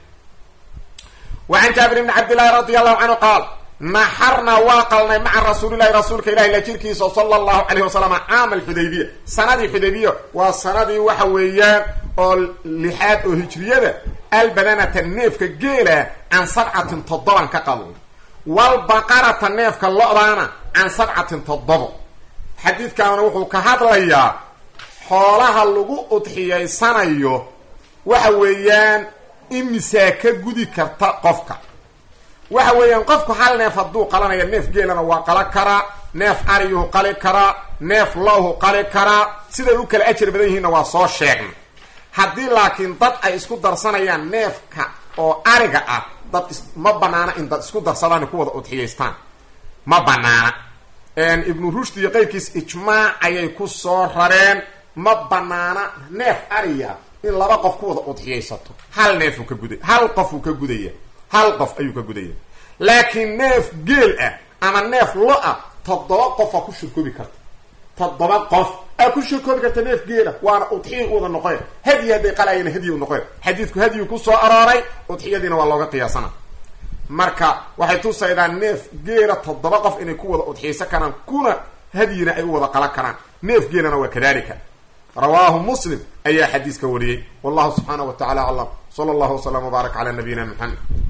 وعن جابر بن عبد الله رضي الله عنه قال نحرنا واقلنا مع رسول الله رسولك إله إلا جيركيس صلى الله عليه وسلم عام الحديبية سنة الحديبية وسنة وحويان لحاد هجرية البدنة النيف كجيلة عن سبعة تضبا كقلون والبقرة النيف كاللؤلانا عن سبعة تضبا حديث كان وحو كهاد ليا حولها اللغو أضحيي سنة وحويان imisaa ka gudi karta qofka waxa weeyaan qofku hal neef hadduu qalanaya neef geelana waa qala karaa neef ariyuhu qali karaa neef lowhu qali karaa siday u kala ajar badan yihiinna waa soo sheegnay haddii laakiin dad ay isku darsanayaan neefka oo ariga ah dad ma banaana in dad isku darsadaan ku wada udxiyaystaan ma banaana ibnu rushd iyo qeyrkiis ijmaac ayay ku soo rareen ma banaana neef ariya in laba qof ku wada udxiyaysato hal neefuu ka guday hal qofuu ka gudaya hal qof ayuu ka gudaya laakiin neef geel ah ama neef lo ah toddoba qofaa ku shirkoobi karta toddoba qof aa ku shirkoobi karta neef geela waana udxiya u wada noqoyn hadyi hadday qalayana hadyi u noqoyn xadiidku hadyigu ku soo arooray udxiyadiina waa looga qiyaasana marka waxay tusaydaa neef geela toddoba qof inay ku wada udxiyaysan karaan kuna hadyina ay u wada qalan karaan neef geelana waa kadalika rawaahu muslim ayaa xadiiska wariyey wallahu subxaanaه wa tacala aclam slى اllah وsلم وbaarak عlى nabiyina mxamed